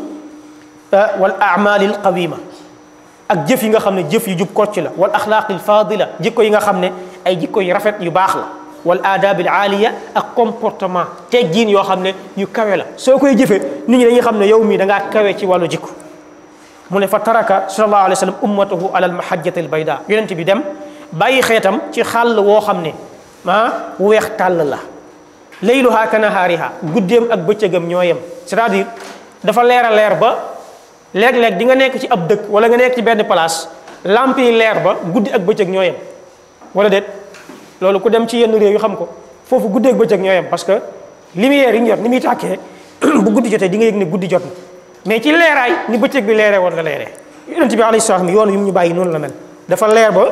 wal a'malil qawima ak jëf yi nga xam ne jëf yu jub kocc la wal axlaaqil fadila jikko yi nga xam ne ay jikko yu rafet yu baax la wal aadabil aaliya ak comportement teggiin yoo xam ne yu kawe la soo koy jëfee nit ñi dañuy xam ne yow mii da ngaa kawe ci wàllu jikko mu ne fa taraka sallallahu alayhi wa sallam ummatahu ala almahajjati albayda yonent bi dem bàyyi xeetam ci xàll woo xam ne ah weex tàll la layluha ka nahaariha guddeem ak bëccëgam ñoo yem c'est-à-dire dafa leer a leer ba léeg-léeg di nga nekk ci ab dëkk wala nga nekk ci benn place lamp yi leer ba guddi ak bëccëg ñoo yem wala déet loolu ku dem ci yenn réew yu xam ko foofu guddi ak bëccëg ñoo yem parce que lumière yi ñu yor ni muy tàkkee bu guddi jotee di nga yëg ne guddi jot na mais ci leeraay ni bëccëg bi leeree woon la leeree yonent bi alayhi salaam yoon yu mu ñu bàyyi noonu la mel dafa leer ba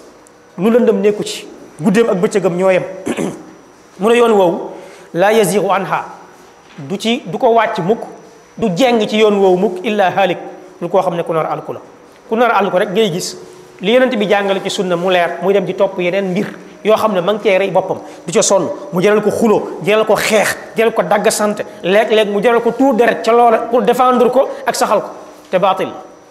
lu lëndëm nekku ci guddeem ak bëccëgam ñoo yem mu ne yoon woowu laa yazigu anha du ci du ko wàcc mukk du jeng ci yoon woowu mukk illa haalik lu koo xam ne ku nar a alku la ku nar a alku rek ngay gis li yonent bi jàngale ci sunna mu leer muy dem di topp yeneen mbir yoo xam ne ma ngi cee rey boppam du ca sonn mu jaral ko xuloo jaral ko xeex jaral ko dagg sant léeg-léeg mu jaral ko tuur deret ca loola pour défendre ko ak saxal ko te baatil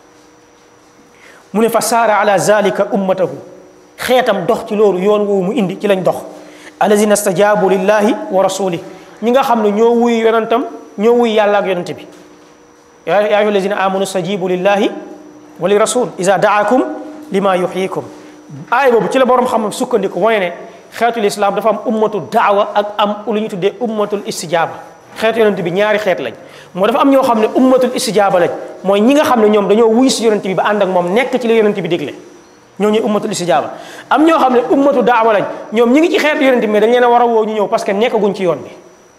mu ne fa saara ala zalika ummatahu xeetam dox ci loolu yoon woowu mu indi ci lañ dox alazina stajabu lillahi wa rasulih ñi nga xam ne ñoo wuy yonentam ñoo wuy yàlla ak yonente bi yaa ayyuha allazina amanu stajibu lillahi wa li rasul iza daakum lima yuhyikum aay boobu ci la borom xam sukkandiku mooy ne xeetul islam dafa am ummatu daawa ak am lu ñu tuddee ummatul istijaaba xeetu yonente bi ñaari xeet lañ moo dafa am ñoo xam ne ummatul istijaaba lañ mooy ñi nga xam ne ñoom dañoo wuy si yonente bi ba ànd ak moom nekk ci li yonente bi digle ñoo ñuy ummatul istijaaba am ñoo xam ne ummatu daawa lañ ñoom ñi ngi ci xeetu yonent bi mais dañ leen a war a woo ñu ñëw parce que nekkaguñ ci yoon bi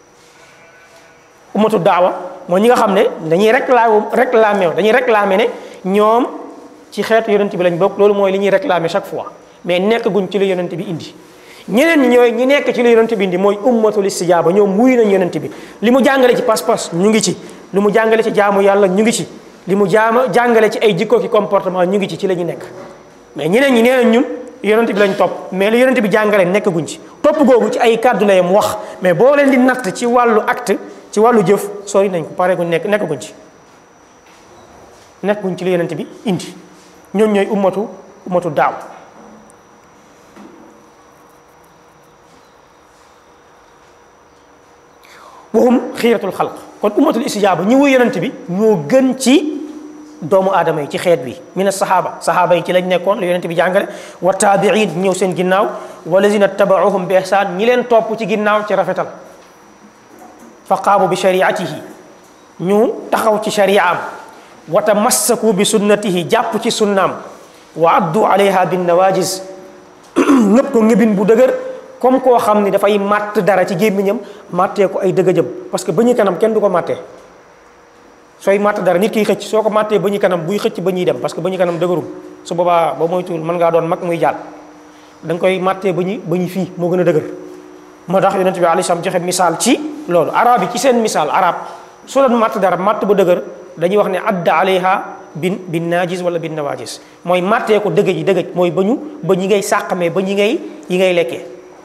ummatu daawa mooy ñi nga xam ne dañuy réclamer réclamer dañuy réclamer ne ñoom ci xeetu yonent bi lañ bokk loolu mooy li ñuy réclamer chaque fois mais nekkaguñ ci li yonent bi indi ñeneen ñi ñooy ñi nekk ci li yonent bi indi mooy ummatul istijaaba ñoom wuy nañ yonent bi li mu jàngale ci pas-pas ñu ngi ci li mu jàngale ci jaamu yàlla ñu ngi ci li mu jaama jàngale ci ay jikko ki comportement ñu ngi ci ci la ñu nekk mais ñeneen ñi nee nañ ñun yonent bi lañ topp mais li yonent bi jàngale nekkaguñ ci topp googu ci ay kàddu la yam wax mais boo leen di natt ci wàllu acte ci wàllu jëf sori nañ ko pare guñ nekk nekkaguñ ci nekkaguñ ci li yonent bi indi ñoom ñooy ummatu ummatu daaw waxum xiiratul xalq kon ummatul istijaaba ñi wuy yonent bi ñoo gën ci doomu aadama yi ci xeet bi min saxaaba saxaaba yi ci lañ nekkoon la yonent bi jàngale wa taabiin ñëw seen ginnaaw walazina tabaauhum bi ihsaan ñi leen topp ci ginnaaw ci rafetal fa qaamu bi shariatihi ñu taxaw ci shariaam wa tamassaku bi sunnatihi jàpp ci sunnaam wa addu alayha bin nawajis ngëpp ko ngëbin bu dëgër comme koo xam ni dafay màtt dara ci gémmiñam màttee ko ay dëgëjëm parce que ba ñuy kanam kenn du ko màttee sooy màtt dara nit kiy xëcc soo ko màttee ba ñuy kanam buy xëcc ba ñuy dem parce que ba ñuy kanam dëgërul su boobaa ba moytuwul mën ngaa doon mag muy jàll da nga koy màttee ba ñuy ba ñuy fii moo gën a dëgër moo tax yonent bi alayhi salaam joxe misaal ci loolu arab yi ci seen misaal arab su doon màtt dara màtt ba dëgër dañuy wax ne adda alayha bin bin naajis wala bin nawaajis mooy màttee ko dëgëj yi dëgëj mooy ba ñu ba ñi ngay sàqamee ba ñi ngay yi ngay lekkee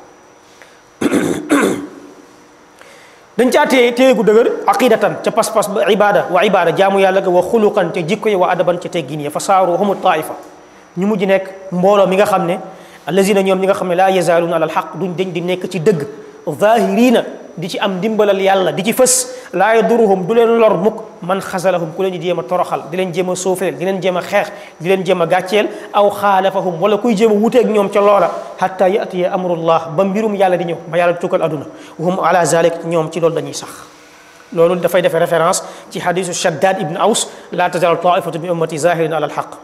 dañ caa téye téye gu dëgër aqidatan ca pas-pas ba ibada wa ibada jaamu yàlla ga wa xuluqan ca jikko ya wa adaban ca teggin ya fa saaru humu taifa ñu mujj nekk mbooloo mi nga xam ne allazina ñoom ñi nga xam ne laa yazaaluuna alal xaq duñ dañ di nekk ci dëgg zahirina di ci am dimbalal yàlla di ci fës laa yaduruhum du leen lor mukk man xasalahum ku leen di jéem a toroxal di leen jéem a suufeel di leen jéem a xeex di leen jéem a gàcceel aw xaalafahum wala kuy jéem a wuteeg ñoom ca loola hatta yatiya amrullah ba mbirum yàlla di ñëw ba yàlla di tukkal aduna wahum ala zalik ñoom ci loolu dañuy sax loolu dafay defee référence ci hadisu shaddad ibn aws la tazalu taifatu min ummati zahirin ala alhaq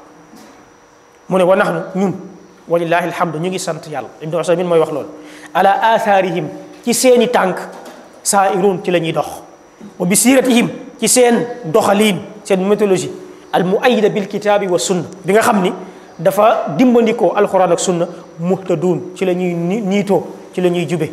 mu ne wa nahnu ñun walillahi alhamdu ñu ngi sant yàlla ibnu usaymin mooy wax loolu ala atharihim ci seeni tànk saairun ci la ñuy dox wa bi siiratihim ci seen doxaliin seen méthodologie al muayida bil kitaabi wa sunna bi nga xam ni dafa dimbandikoo alquran ak sunna muhtadun ci la ñuy niitoo ci la ñuy jube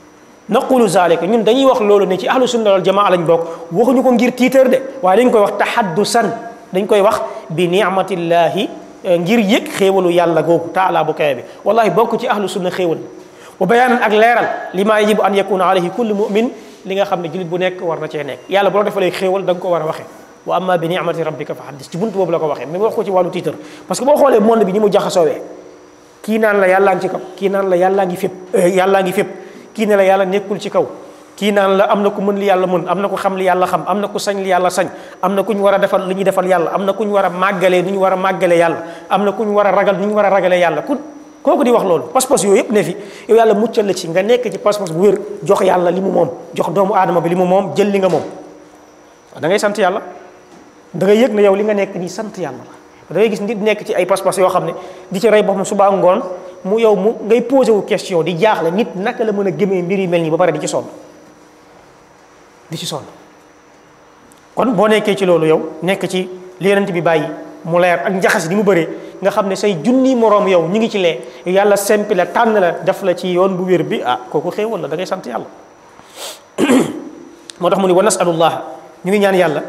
naqulu zalika ñun dañuy wax loolu ne ci ahlu sunna wal jamaa lañ bokk waxuñu ko ngir tiitar de waaye dañ koy wax tahaddusan dañ koy wax bi ni'matillahi ngir yëg xéewalu yàlla googu taala bu kawe bi wallahi bokk ci ahlu sunna xéewal wa bayaanan ak leeral li maa yajibu an yakuna alayhi kullu mu'min li nga xam ne jullit bu nekk war na cee nekk yàlla bu la defalee xéewal da nga ko war a waxee wa amma bi ni'mati rabbika fa haddis ci buntu boobu la ko waxee mais wax ko ci wàllu tiitar parce que boo xoolee monde bi ni mu jaxasoowee kii naan la yàllaa ngi ci kaw kii naan la yàllaa ngi fépp yàllaa ngi fépp kii ne la yàlla nekkul ci kaw kii naan la am na ku mën li yàlla mën am na ku xam li yàlla xam am na ku sañ li yàlla sañ am na ku ñu war a defal li ñuy defal yàlla am na ku ñu war a màggalee ni ñu war a màggalee yàlla am na ku ñu war a ragal ni ñu war a ragalee yàlla ku kooku di wax loolu pas-pas yooyu yëpp ne fi yow yàlla muccal la ci nga nekk ci pas-pas bu wér jox yàlla li mu moom jox doomu aadama bi li mu moom jël li nga moom da ngay sant yàlla da ngay yëg ne yow li nga nekk nii sant yàlla la da ngay gis nit nekk ci ay pas-pas yoo xam ne di ci rey boppam suba ngoon mu yow mu ngay posé wu question di jaaxle nit naka la mën a gëmee mbir yi mel nii ba pare di ci sonn di ci sonn kon boo nekkee ci loolu yow nekk ci li yonent bi bàyyi mu leer ak njaxas ni mu bëree nga xam ne say junni moroom yow ñu ngi ci lee yàlla sempi la tànn la def la ci yoon bu wér bi ah kooku xéewal la da ngay sant yàlla moo tax mu ni wa nasalullah ñu ngi ñaan yàlla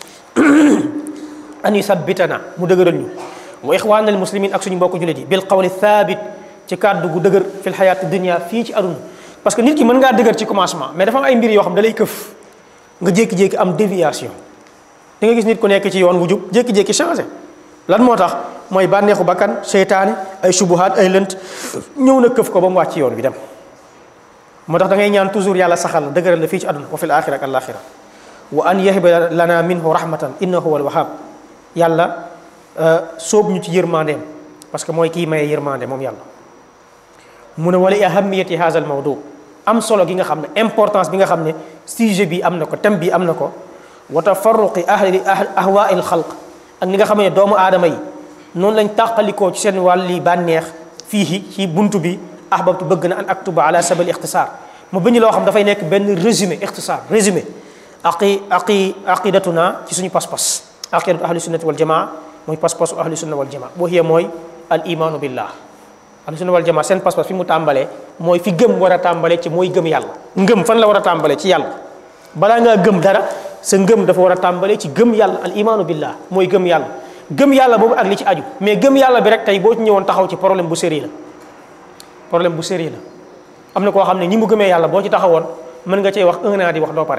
an yusabbitana mu dëgëral ñu wa ixwaana al muslimin ak suñu mbokk jullit yi bil qawli thabit ci kàddu gu dëgër fil xayaati dunia fii ci aduna parce que nit ki mën ngaa dëgër ci commencement mais dafa am ay mbir yoo xam da lay këf nga jékki-jékki am déviation di nga gis nit ku nekk ci yoon wu jub jékki-jékki changé lan moo tax mooy bànneexu bakkan seytaane ay subuhaat ay lënt ñëw na këf ko ba mu wàcc yoon bi dem moo tax da ngay ñaan toujours yàlla saxal la dëgëral la fii ci aduna wa fil axira ak alaxira wa an yahiba lana minhu rahmatan innahu huwa alwahab yàlla sóob ñu ci yërmandeem parce que mooy kii maye yërmande moom yàlla mu ne wala ahamiyati hadha al mawdu am solo gi nga xam ne importance bi nga xam ne sujet bi am na ko thème bi am na ko wa tafarruqi ahli ahwaai al xalq ak ni nga xam ne doomu aadama yi noonu lañ tàqalikoo ci seen wàlli bànneex fii ci buntu bi ahbabtu bëgg na an aktuba ala sabal ixtisaar mu bind loo xam dafay nekk benn résumé ixtisaar résumé aqi aqi aqidatuna ci suñu pas-pas aqidatu ahli sunnati wal jamaa mooy pas-pasu ahli sunna wal jamaa boo xiyee mooy al imaanu billah ahli sunna wal jamaa seen pas-pas fi mu tàmbalee mooy fi gëm war a tàmbalee ci mooy gëm yàlla ngëm fan la war a tàmbalee ci yàlla balaa ngaa gëm dara sa ngëm dafa war a tàmbalee ci gëm yàlla al imaanu billah mooy gëm yàlla gëm yàlla boobu ak li ci aju mais gëm yàlla bi rek tey boo ci ñëwoon taxaw ci problème bu sérieux la problème bu sérieux la am na koo xam ne ñi mu gëmee yàlla boo ci taxawoon mën nga cee wax un an di wax doo pare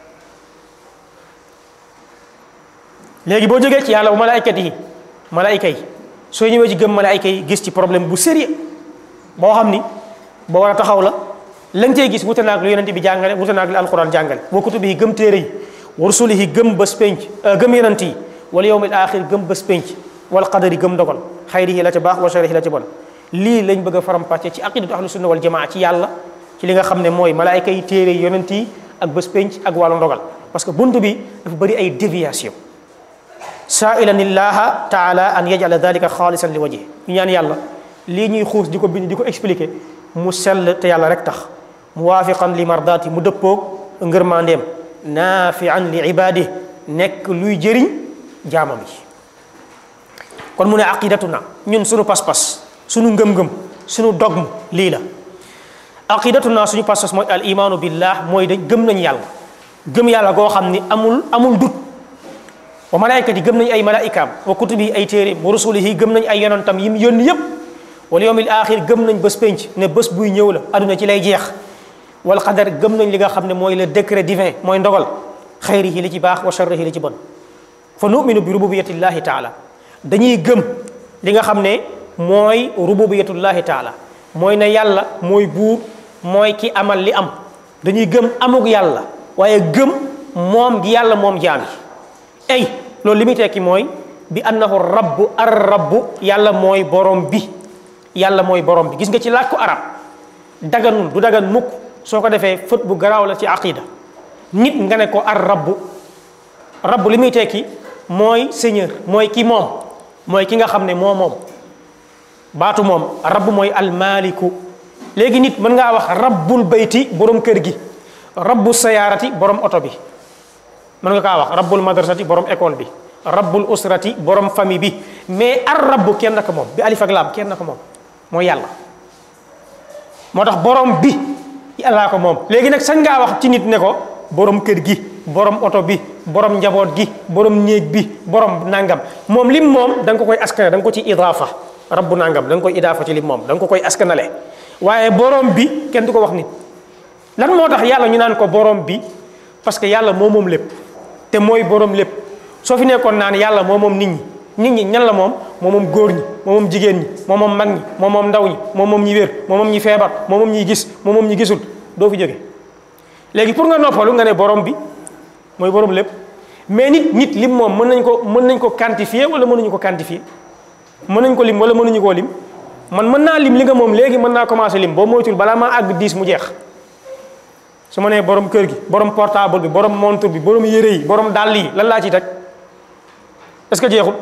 léegi boo jógee ci yàlla bu malaaykat yi malaayka yi soo ñëwee ci gëm malaayka yi gis ci problème bu sérieux boo xam ni ba war a taxaw la la nga cey gis wute naag lu yonente bi jàngale wute naag lu alquran jàngale wa kutubi yi gëm téere yi wa rusulihi gëm bés penc gëm yonent yi wala yawmil axir gëm bés penc wal qadari gëm dogal xayrihi la ca baax wa sharrihi la ca bon lii lañ bëgg a faram-pàcce ci aqidatu ahlu sunna wal jamaa ci yàlla ci li nga xam ne mooy malaayka yi téere yi yonent yi ak bés penc ak wàllu ndogal parce que buntu bi dafa bëri ay déviation saailan illaha taala an yajala dalika xaalisan li wajhi ñu ñaan yàlla lii ñuy xuus di ko bind di ko expliquer mu sell te yàlla rek tax muwaafiqan li mardaati mu dëppoog ngërmandeem naafian li ibaadi nekk luy jëriñ jaamam yi kon mu ne aqidatuna ñun suñu pas-pas suñu ngëm-ngëm suñu dogme lii la aqidatuna suñu pas-pas mooy al imaanu billah mooy dañ gëm nañ yàlla gëm yàlla goo xam ni amul amul dut wa malaaykat yi gëm nañ ay malaayikaam wa kutubi ay téere wa rusulihi gëm nañ ay yonantam yi mu yónni yépp wal yawmil axir gëm nañ bés penc ne bés buy ñëw la aduna ci lay jeex wal qadar gëm nañ li nga xam ne mooy le décret divin mooy ndogal xayrihi li ci baax wa sharrihi li ci bon fa numinu bi rububiyatillahi taala dañuy gëm li nga xam ne mooy rububiyatullahi taala mooy ne yàlla mooy buur mooy ki amal li am dañuy gëm amug yàlla waaye gëm moom gi yàlla moom jaam yi ay loolu li muy tekki mooy bi annahu rabbu ar rabbu yàlla mooy borom bi yàlla mooy borom bi gis nga ci làkku arab daganul du dagan mukk soo ko defee fët bu garaaw la ci aqida nit nga ne ko ar rabbu rabbu li muy tekki mooy seigneur mooy ki moom mooy ki nga xam ne moo moom baatu moom rabbu mooy almaliku léegi nit mën ngaa wax rabbul bayti borom kër gi rabbu sayaarati borom oto bi mën nga kaa wax rabbul madrasati borom école bi rabbul usrati borom famille bi mais ar rabbu kenn ko moom bi alif ak laam kenn ko moom mooy yàlla moo tax borom bi yàllaa ko moom léegi nag sañ ngaa wax ci nit ne ko borom kër gi borom oto bi borom njaboot gi borom néeg bi borom nangam moom lim moom da nga ko koy askane da nga ko ci idaafa rabbu nangam da nga koy idaafa ci lim moom da nga ko koy askanale waaye borom bi kenn du ko wax nit lan moo tax yàlla ñu naan ko borom bi parce que yàlla moo moom lépp te mooy borom lépp soo fi nekkoon naan yàlla moo moom nit ñi nit ñi ñan la moom moo moom góor ñi moo moom jigéen ñi moo moom mag ñi moo moom ndaw ñi moo moom ñi wér moo moom ñi feebar moo moom ñi gis moo moom ñi gisul doo fi jóge léegi pour nga noppalu nga ne borom bi mooy borom lépp mais nit nit lim moom mën nañ ko mën nañ ko quantifier wala mënuñu ko quantifier mën nañ ko lim wala mënuñu koo lim man mën naa lim li nga moom léegi mën naa commencé lim boo moytul balaa maa àgg 10 mu jeex su ma nee borom kër gi borom portable bi borom montre bi borom yére yi borom dàll yi lan laa ciy teg est-ce que jeexul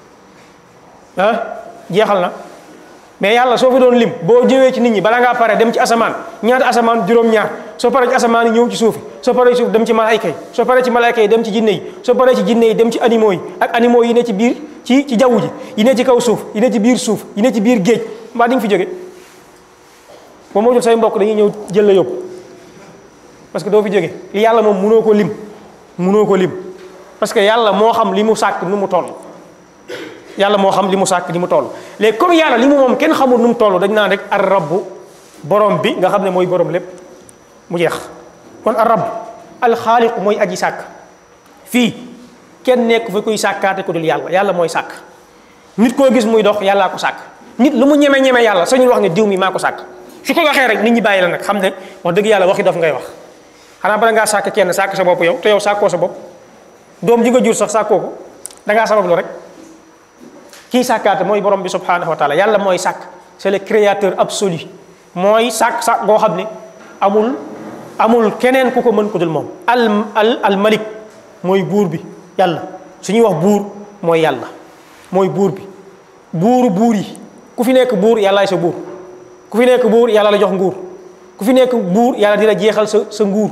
ah jeexal na mais yàlla soo fi doon lim boo jëwee ci nit ñi bala ngaa pare dem ci asamaan ñaata asamaan juróom-ñaar soo paree ci asamaan yi ñëw ci suufi soo paree ci suuf dem ci malaayka yi soo paree ci malaayka yi dem ci jinne yi soo paree ci jinne yi dem ci animaux yi ak animaux yi ne ci biir ci ci jaww ji yi ne ci kaw suuf yi ne ci biir suuf yi ne ci biir géej mbaa di nga fi jóge boo moo jot say mbokk dañuy ñëw jël la yóbbu parce que doo fi jóge li yàlla moom munoo ko lim munoo ko lim parce que yàlla moo xam li mu sàkk nu mu toll yàlla moo xam li mu sàkk li mu toll léegi comme yàlla li mu moom kenn xamul nu mu toll dañ naan rek ar rabbu borom bi nga xam ne mooy borom lépp mu jeex kon ar rabb alxaaliqu mooy aji sàkk fii kenn nekk fa kuy sàkkaate ko dul yàlla yàlla mooy sàkk nit koo gis muy dox yàllaa ko sàkk nit lu mu ñeme ñeme yàlla sañul wax ne diw mi maa ko sàkk su ko waxee rek nit ñi bàyyi la nag xam ne wax dëgg yàlla waxi daf ngay wax xanaa bala ngaa sàkk kenn sàkk sa bopp yow te yow sàkkoo sa bopp doom ji nga jur sax sàkkoo ko da ngaa sabablu rek kii sàkkaate mooy borom bi subhanahu wa taala yàlla mooy sàkk c'est le créateur absolu mooy sàkk sàkk goo xam ne amul amul keneen ku ko mën ko dul moom al al al malik mooy buur bi yàlla su ñuy wax buur mooy yàlla mooy buur bi buuru buur yi ku fi nekk buur yàllaay sa buur ku fi nekk buur yàlla la jox nguur ku fi nekk buur yàlla dina jeexal sa sa nguur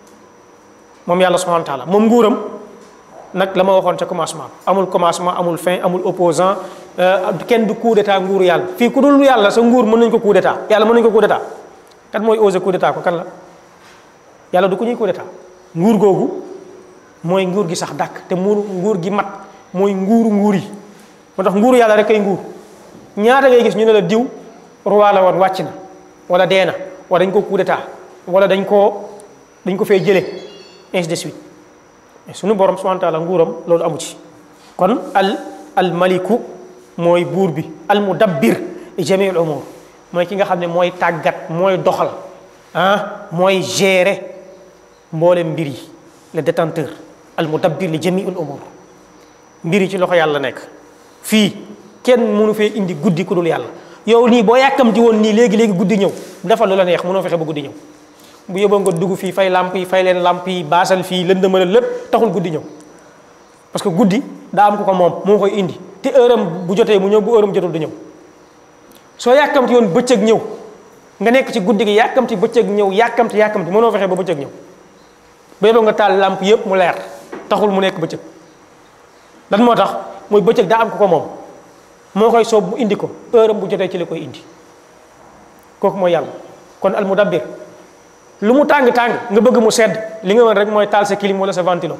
moom yàlla subhanahu wa taala moom nguuram nag la ma waxoon ca commencement amul commencement amul fin amul opposant kenn du coup d'état nguuru yàlla fii ku dul yàlla sa nguur mën nañu ko coup d'état yàlla mën nañu ko coup d'état kan mooy osé coup d'état ko kan la yàlla du ko ñuy coup d'état nguur googu mooy nguur gi sax dàkk te muur nguur gi mat mooy nguuru nguur yi moo tax nguuru yàlla rek kay nguur ñaata ngay gis ñu ne la diw roi la woon wàcc na wala dee na wala dañ ko coup d'état wala dañ koo dañ ko fee jële ainsi de suite mais suñu borom subhanahu wa taala nguuram loolu amu ci kon al al maliku mooy buur bi al mudabbir li jamiil umur mooy ki nga xam ne mooy tàggat mooy doxal ah mooy gérer mboolem mbir yi le détenteur al mudabbir li jamiil umur mbir yi ci loxo yàlla nekk fii kenn mënu fee indi guddi ku dul yàlla yow nii boo yàkkamti woon nii léegi léegi guddi ñëw defal lu la neex mënoo fexe ba guddi ñëw bu yóbboo nga dugg fii fay lamp yi fay leen lamp yi baasal fii lëndëmalal lépp taxul guddi ñëw parce que guddi daa am ko ko moom moo koy indi te heure am bu jotee mu ñëw bu heure am jotul du ñëw soo yàkkamti woon bëccëg ñëw nga nekk ci guddi gi yàkkamti bëccëg ñëw yàkkamti yàkkamti mënoo fexe ba bëccëg ñëw ba yóbboo nga taal lamp yëpp mu leer taxul mu nekk bëccëg lan moo tax mooy bëccëg daa am ko ko moom moo koy soob mu indi ko heure am bu jotee ci la koy indi kooku mooy yàlla kon al mudabbir lu mu tàng-tàng nga bëgg mu sedd li nga mën rek mooy taal sa clim wala sa ventilo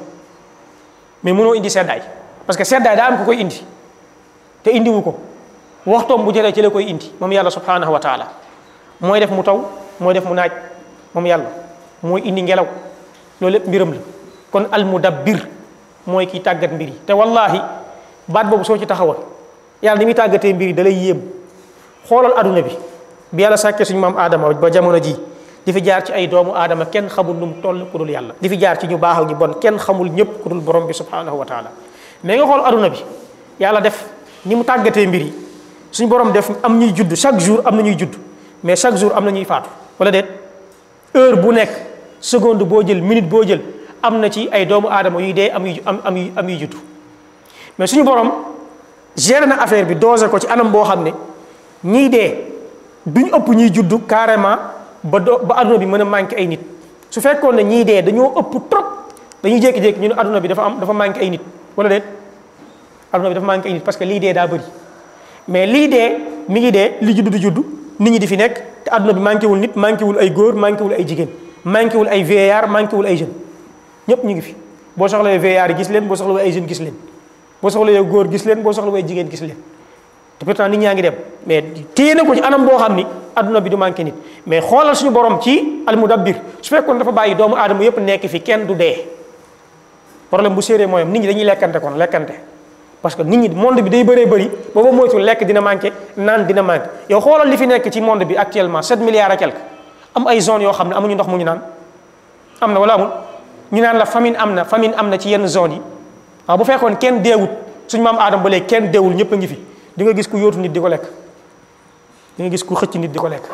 mais mënoo indi seddaay parce que seddaay daa am ko koy indi te indiwu ko waxtoom bu jotee ci la koy indi moom yàlla subhanahu wa taala mooy def mu taw mooy def mu naaj moom yàlla mooy indi ngelaw loolu lépp mbiram la kon al mudabbir mooy kiy tàggat mbir yi te wallahi baat boobu soo ci taxawoon yàlla ni muy tàggatee mbir yi da lay yéem xoolal aduna bi bi yàlla sàkkee suñu maam aadama ba jamono ji di fi jaar ci ay doomu aadama kenn xamul nu mu toll ku dul yàlla di fi jaar ci ñu baax ak ñu bon kenn xamul ñëpp ku dul borom bi subhanahu wa taala mais nga xool aduna bi yàlla def ni mu tàggatee mbir yi suñu borom def am ñuy judd chaque jour am na ñuy judd mais chaque jour am na ñuy faatu wala déet heure bu nekk seconde boo jël minute boo jël am na ci ay doomu aadama yuy dee am yu am am yu am yu judd mais suñu borom géré na affaire bi dosé ko ci anam boo xam ne ñiy dee duñ ëpp ñuy judd carrément ba do ba adduna bi mën a manqué ay nit su fekkoon ne ñii dee dañoo ëpp trop dañuy jékki-jékki ñu ne adduna bi dafa am dafa manqué ay nit wala déet adduna bi dafa manqué ay nit parce que lii dee daa bëri mais lii dee mi ngi dee li judd di judd nit ñi di fi nekk te adduna bi manqué wul nit manqué wul ay góor manqué wul ay jigéen manqué wul ay vieillard manqué wul ay jeunes ñëpp ñu ngi fi boo soxlawee vieillard yi gis leen boo soxlawee ay jeunes gis leen boo soxlawee góor gis leen boo soxlawee jigéen gis leen te pourtant nit ñaa ngi dem mais téye na ko ci anam boo xam ni adduna bi du manqué nit mais xoolal suñu borom ci almudabbir su fekkoon dafa bàyyi doomu aadama yëpp nekk fi kenn du dee problème bu séerée mooyam nit ñi dañuy lekkante kon lekkante parce que nit ñi monde bi day bëree bëri booba moytu lekk dina manqué naan dina manqué yow xoolal li fi nekk ci monde bi actuellement 7 milliards et quelque am ay zones yoo xam ne amuñu ndox mu ñu naan am na wala amul ñu naan la famine am na famine am na ci yenn zones yi waaw bu fekkoon kenn deewut suñu maam aadama ba léegi kenn deewul ñëpp a ngi fi di nga gis ku yóotu nit di ko lekk di nga gis ku xëcc nit di ko lekk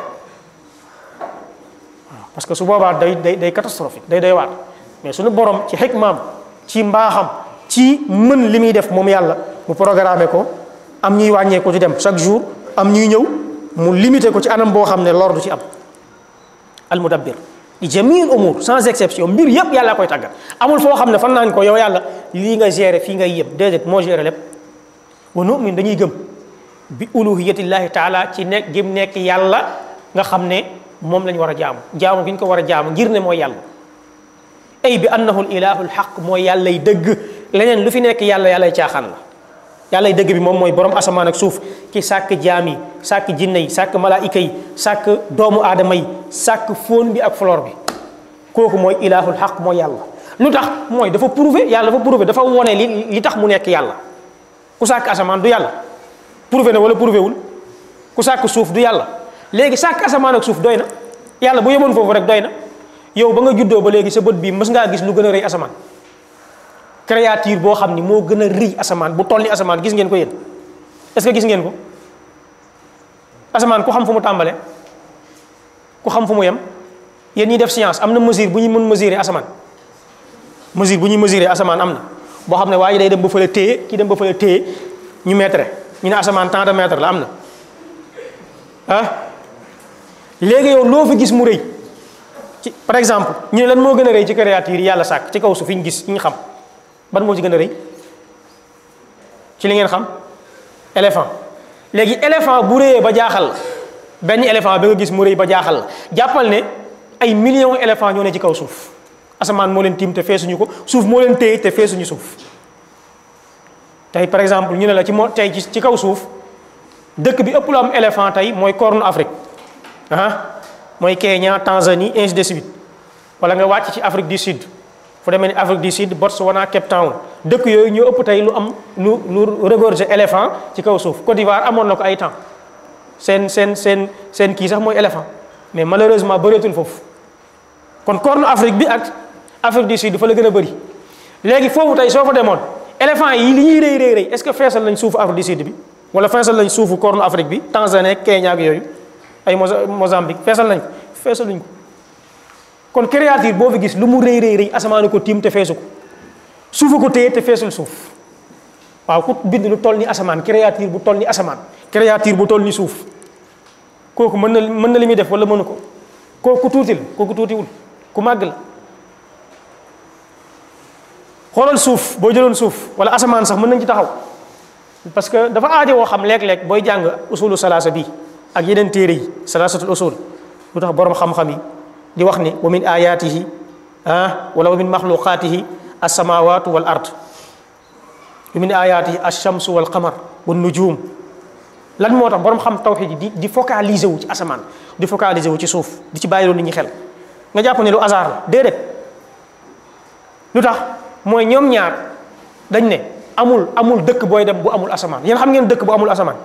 waaw parce que su boobaa day day day catastrophique day day waat mais suñu borom ci xikmaam ci mbaaxam ci mën li muy def moom yàlla mu programmé ko am ñuy wàññee ko ci dem chaque jour am ñuy ñëw mu limité ko ci anam boo xam ne lor du ci am al mudabbir di jamiil umur sans exception mbir yëpp yàlla koy tàggat amul foo xam ne fan naañ ko yow yàlla lii nga géré fii ngay yëpp déedéet moo géré lépp wa nu'min dañuy gëm bi uluhiyatillahi taala ci nekk gëm nekk yàlla nga xam ne moom lañ war a jaamu jaamu gi ñu ko war a jaamu ngir ne mooy yàlla ay bi annahu l ilahu lxaq mooy yàllay dëgg leneen lu fi nekk yàlla yàllay caaxaan la yàllay dëgg bi moom mooy borom asamaan ak suuf ki sàkk jaam yi sàkk jinne yi sàkk malaayika yi sàkk doomu aadama yi sàkk fóon bi ak flore bi kooku mooy ilahul xaq mooy yàlla lu tax mooy dafa prouvé yàlla dafa prouvé dafa wone li li tax mu nekk yàlla ku sàkk asamaan du yàlla prouvé na wala prouvé wul ku sàkk suuf du yàlla léegi sàkk asamaan ak suuf doy na yàlla bu yemoon foofu rek doy na yow ba nga juddoo ba léegi sa bët bii mës ngaa gis lu gën a rëy asamaan créature boo xam ni moo gën a rëy asamaan bu toll ni asamaan gis ngeen ko yéen est-ce que gis ngeen ko asamaan ku xam fu mu tàmbale ku xam fu mu yem yéen ñi def science am na mesure bu ñuy mën mesurer asamaan mesure bu ñuy mesurer asamaan am na boo xam ne waa ji day dem ba fële téye kii dem ba fële téye ñu metre ñu ne asamaan tant de mètre la am na ah léegi yow loo fi gis mu rëy ci par exemple ñu ne lan moo gën a rëy ci créature yi yàlla sàkk ci kaw su fi ñu gis ñu xam ban moo ci gën a rëy ci li ngeen xam éléphant léegi éléphant bu rëyee ba jaaxal la benn éléphant bi nga gis mu rëy ba jaaxal la jàppal ne ay millions éléphant ñoo ne ci kaw suuf asamaan moo leen tiim te feesuñu ko suuf moo leen téye te feesuñu suuf tey par exemple ñu ne la ci moo tey ci ci kaw suuf dëkk bi ëpp lu am éléphant tey mooy Corne Afrique ah mooy Kenya Tanzanie ainsi de suite wala nga wàcc ci Afrique du Sud fu demee ni Afrique du Sud Botswana Cape Town dëkk yooyu ñoo ëpp tey lu am lu lu regorger éléphant ci kaw suuf Côte d'Ivoire amoon na ko ay temps seen seen seen seen kii sax mooy éléphant mais malheureusement bëreetul foofu kon Corne Afrique bi ak Afrique du Sud fa la gën a bëri léegi foofu tey soo fa demoon éléphant yi li ñuy rëy rëy rëy est-ce que feesal lañ suufu Afrique du Sud bi wala feesal lañ suufu Corne Afrique bi Tanzanie Kenya ak yooyu ay Mozambique feesal nañ ko feesal luñ ko kon créature boo fi gis lu mu rëy rëy rëy asamaan ko tiim te feesu ko suufa ko téye te feesul suuf waaw ku bind lu toll ni asamaan créature bu toll ni asamaan créature bu toll ni suuf kooku mën na mën na li muy def wala mënu ko kooku tuuti la kooku tuutiwul ku màgg la xoolal suuf boo jëloon suuf wala asamaan sax mën nañ ci taxaw parce que dafa aajo woo xam léeg-léeg booy jàng usulu salaasa bi ak yeneen téere yi salaasatul usul lu tax borom xam-xam yi di wax ni wa min ayatihi ah wala wa min maxluqaatihi alsamawatu wal ard wa min ayatihi alchamsu wal qamar wa nujum lan moo tax borom xam tawxid yi di di focaliser wu ci asamaan di focaliser wu ci suuf di ci bàyyi loolu nit ñi xel nga jàpp ne lu hasard la déedéet lu tax mooy ñoom ñaar dañ ne amul amul dëkk booy dem bu amul asamaan yéen xam ngeen dëkk bu amul asamaan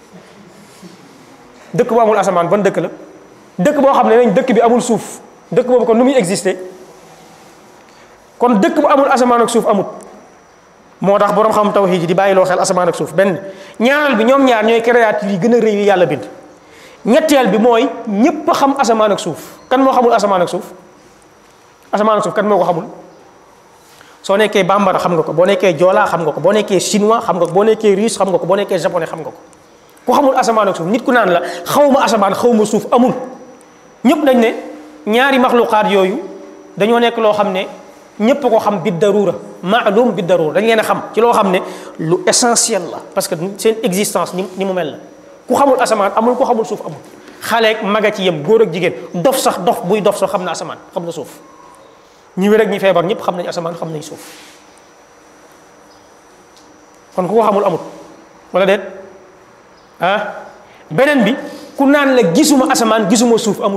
dëkk bu amul asamaan ban dëkk la dëkk boo xam ne nañ dëkk bi amul suuf dëkk boobu kon nu muy exister kon dëkk bu amul asamaan ak suuf amut moo tax borom xam tawhid yi di bàyyi loo xel asamaan ak suuf benn ñaareel bi ñoom ñaar ñooy créature yi gën a rëy yi yàlla bind ñetteel bi mooy ñépp a xam asamaan ak suuf kan moo xamul asamaan ak suuf asamaan ak suuf kan moo ko xamul soo nekkee bambara xam nga ko boo nekkee joolaa xam nga ko boo nekkee chinois xam nga ko boo nekkee russe xam nga ko boo nekkee japonais xam nga ko ku xamul asamaan ak suuf nit ku naan la xaw ma asamaan xaw ma suuf amul ñëpp dañ ne ñaari maxluqaat yooyu dañoo nekk loo xam ne ñëpp ko xam bi darura maalum bi darura dañ leen a xam ci loo xam ne lu essentiel la parce que seen existence ni ni mu mel la ku xamul asamaan amul ku xamul suuf amul xaleeg maga ci yem góor ak jigéen dof sax dof buy dof sax xam na asamaan xam na suuf ñi wér ak ñi feebar ñëpp xam nañ asamaan xam nañ suuf kon ku ko xamul amul wala déet ah beneen bi ku naan la gisuma asamaan gisuma suuf amul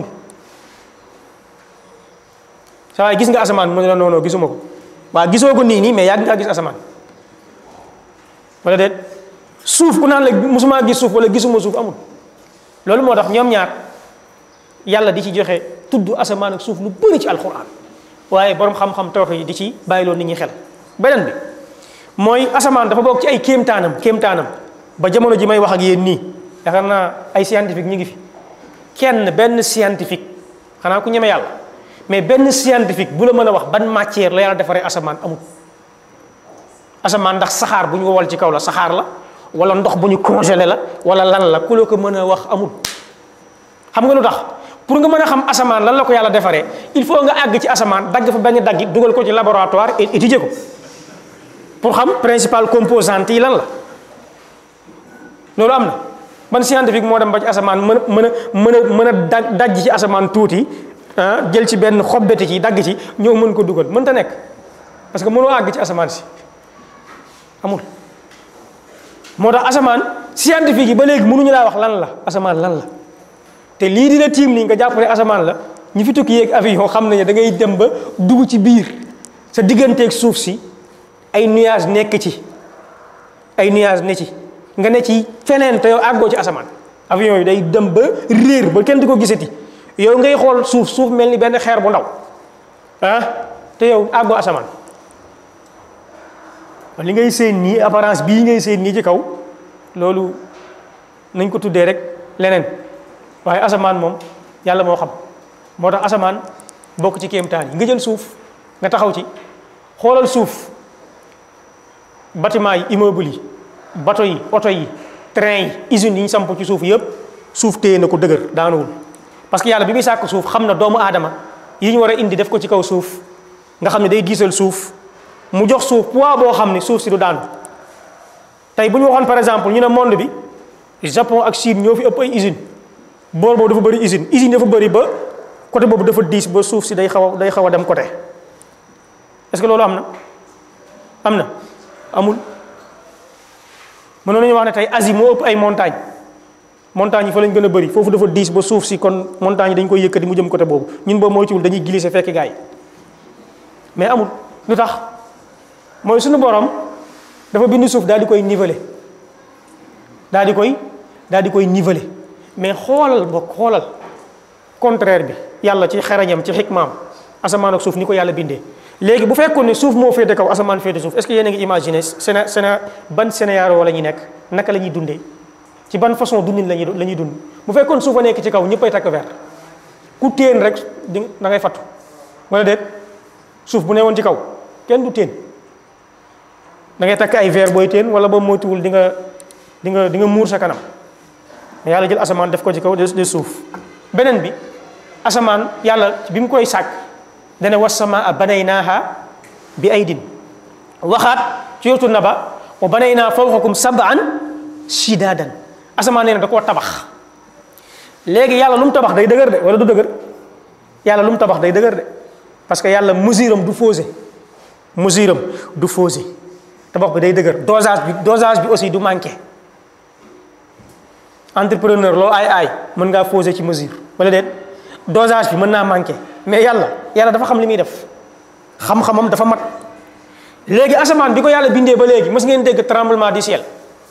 saa waay gis nga asamaan mu ne la noonu gisuma ko waa gisoo ko nii nii mais yàgg ngaa gis asamaan wala déet suuf ku naan la musuma gis suuf wala gisuma suuf amul loolu moo tax ñoom ñaar yàlla di ci joxe tudd asamaan ak suuf lu bëri ci alquran waaye borom xam-xam tawhid yi di ci bàyyiloo nit ñi xel beneen bi mooy asamaan dafa bokk ci ay kéemtaanam kéemtaanam ba jamono ji may wax ak yéen nii yaakaar naa ay scientifique ñu ngi fi kenn benn scientifique xanaa ku ñeme yàlla mais benn scientifique bu la mën a wax ban matière la yàlla defaree asamaan amul asamaan ndax saxaar bu ñu wowal ci kaw la saxaar la wala ndox bu ñu congelé la wala lan la ku la ko mën a wax amul xam nga lu tax pour nga mën a xam asamaan lan la ko yàlla defaree il faut nga àgg ci asamaan dagg fa benn daggi dugal ko ci laboratoire et étudier ko pour xam principal composante yi lan la loolu am na ban scientifique moo dem ba ci asamaan mën a mën a mën a mën a da dajj ci asamaan tuuti ah jël ci benn xobbeti ci dagg ci ñëw mën ko dugal mënta nekk parce que mënoo àgg ci asamaan si amul moo tax asamaan scientifique yi ba léegi mënuñu laa wax lan la asamaan lan la te lii dina tiim nii nga jàpp ne asamaan la ñi fi tukki yeeg avion xam nañu da ngay dem ba dugg ci biir sa digganteeg suuf si ay nuage nekk ci ay nuage ne ci nga ne ci feneen te yow àggoo ci asamaan avion yi day dem ba réer ba kenn di ko gisati yow ngay xool suuf suuf mel ni benn xeer bu ndaw ah te yow àggoo asamaan li ngay seen nii apparence bii ngay seen nii ci kaw loolu nañ ko tuddee rek leneen waaye asamaan moom yàlla moo xam moo tax asamaan bokk ci kéemtaan yi nga jël suuf nga taxaw ci xoolal suuf bâtiment yi immeuble yi bato yi oto yi train yi usines yi ñu samp ci suuf yëpp suuf téye na ko dëgër daanuwul parce que yàlla bi muy sàkk suuf xam na doomu aadama yi ñu war a indi def ko ci kaw suuf nga xam ne day diisal suuf mu jox suuf poids boo xam ne suuf si du daanu tey bu ñu waxoon par exemple ñu ne monde bi Japon ak Chine ñoo fi ëpp ay usine boor boobu dafa bëri usine usine dafa bëri ba côté boobu dafa diis ba suuf si day xaw a day xaw a dem côté est-ce que loolu am na am na amul mënoon nañu wax ne tey Asie moo ëpp ay montagne montagne yi fa lañ gën a bëri foofu dafa diis ba suuf si kon montagne yi dañ koy yëkkati mu jëm côté boobu ñun boobu moytuwul dañuy glisser fekk gars yi mais amul lu tax mooy suñu borom dafa bind suuf daal di koy niveler daal di koy daal di koy niveler mais xoolal bokk xoolal contraire bi yàlla ci xarañam ci xikmaam asamaan ak suuf ni ko yàlla bindee léegi bu fekkoon ne suuf moo féete kaw asamaan féete suuf est-ce que yéen a ngi imaginer séna séna ban scénario la ñuy nekk naka la ñuy dundee ci ban façon dundin lañuy la ñuy dund bu fekkoon suuf a nekk ci kaw ñëppay takk verre ku téen rek di da ngay fattu wala déet suuf bu ne woon ci kaw kenn du téen da ngay takk ay verre booy téen wala boobu moytuwul di nga di nga di nga muur sa kanam yàlla jël asamaan def ko ci kaw de suuf beneen bi asamaan yàlla bi mu koy sàkk dana wassamaa banaynaaha bi aydin waxaat ci yotu na ba wa banaynaa fawqakum sab'an shidaadan asamaan nee na da koo tabax léegi yàlla lu mu tabax day dëgër de wala du dëgër yàlla lu mu tabax day dëgër de parce que yàlla mesure am du fausé mesure am du fausé tabax bi day dëgër dosage bi dosage bi aussi du manqué entrepreneur loo ay ay mën ngaa fausé ci mesure wala déet dosage bi mën naa manqué mais yàlla yàlla dafa xam li muy def xam-xamam dafa mat léegi asamaan bi ko yàlla bindee ba léegi mës ngeen dégg tremblement du ciel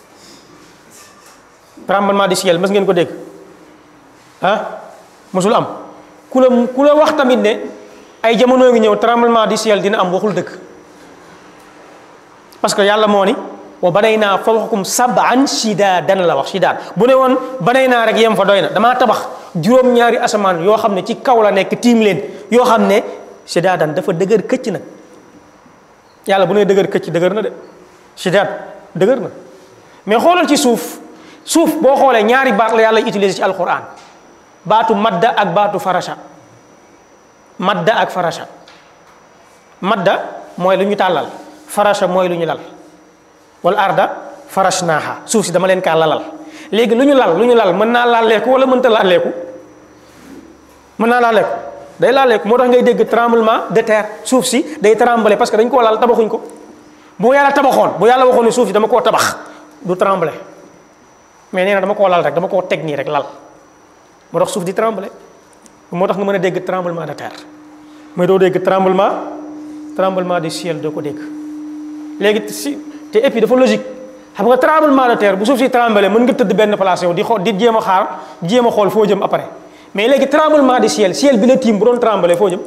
tremblement du ciel mës ngeen ko dégg ah mësul am ku la ku la wax tamit ne ay jamono ngi ñëw tremblement du ciel dina am waxul dëgg parce que yàlla moo ni wa banay naa fawqakum sab'an shidaadan la wax shidaad bu ne woon banay naa rek yem fa doy na damaa tabax juróom-ñaari asamaan yoo xam ne ci kaw la nekk tiim leen yoo xam ne shidaadan dafa dëgër këcc nag yàlla bu ne dëgër këcc dëgër na de shidaad dëgër na mais xoolal ci suuf suuf boo xoolee ñaari baat la yàlla utiliser ci alquran baatu madda ak baatu farasha madda ak farasha madda mooy lu ñu tàllal farasha mooy lu ñu lal wal arda farashnaaha suuf si dama leen kaa lalal léegi lu ñu lal lu ñu lal mën naa laaleeku wala mënta laaleeku mën naa laaleeku day laaleeku moo tax ngay dégg tremblement de terre suuf si day trembler parce que dañ koo lal tabaxuñ ko bu yàlla tabaxoon bu yàlla waxoon ne suuf si dama koo tabax du trembler mais nee na dama koo lal rek dama koo teg nii rek lal moo tax suuf di trembler moo tax nga mën a dégg tremblement de terre mais doo dégg tremblement tremblement du ciel doo ko dégg léegi si te et puis dafa logique xam nga tremblement de terre bu suuf si trembler mën nga tëdd benn place yow di xool di jéem a xaar jéem a xool foo jëm après mais léegi tremblement du ciel ciel bi la tiim bu doon trembler foo jëm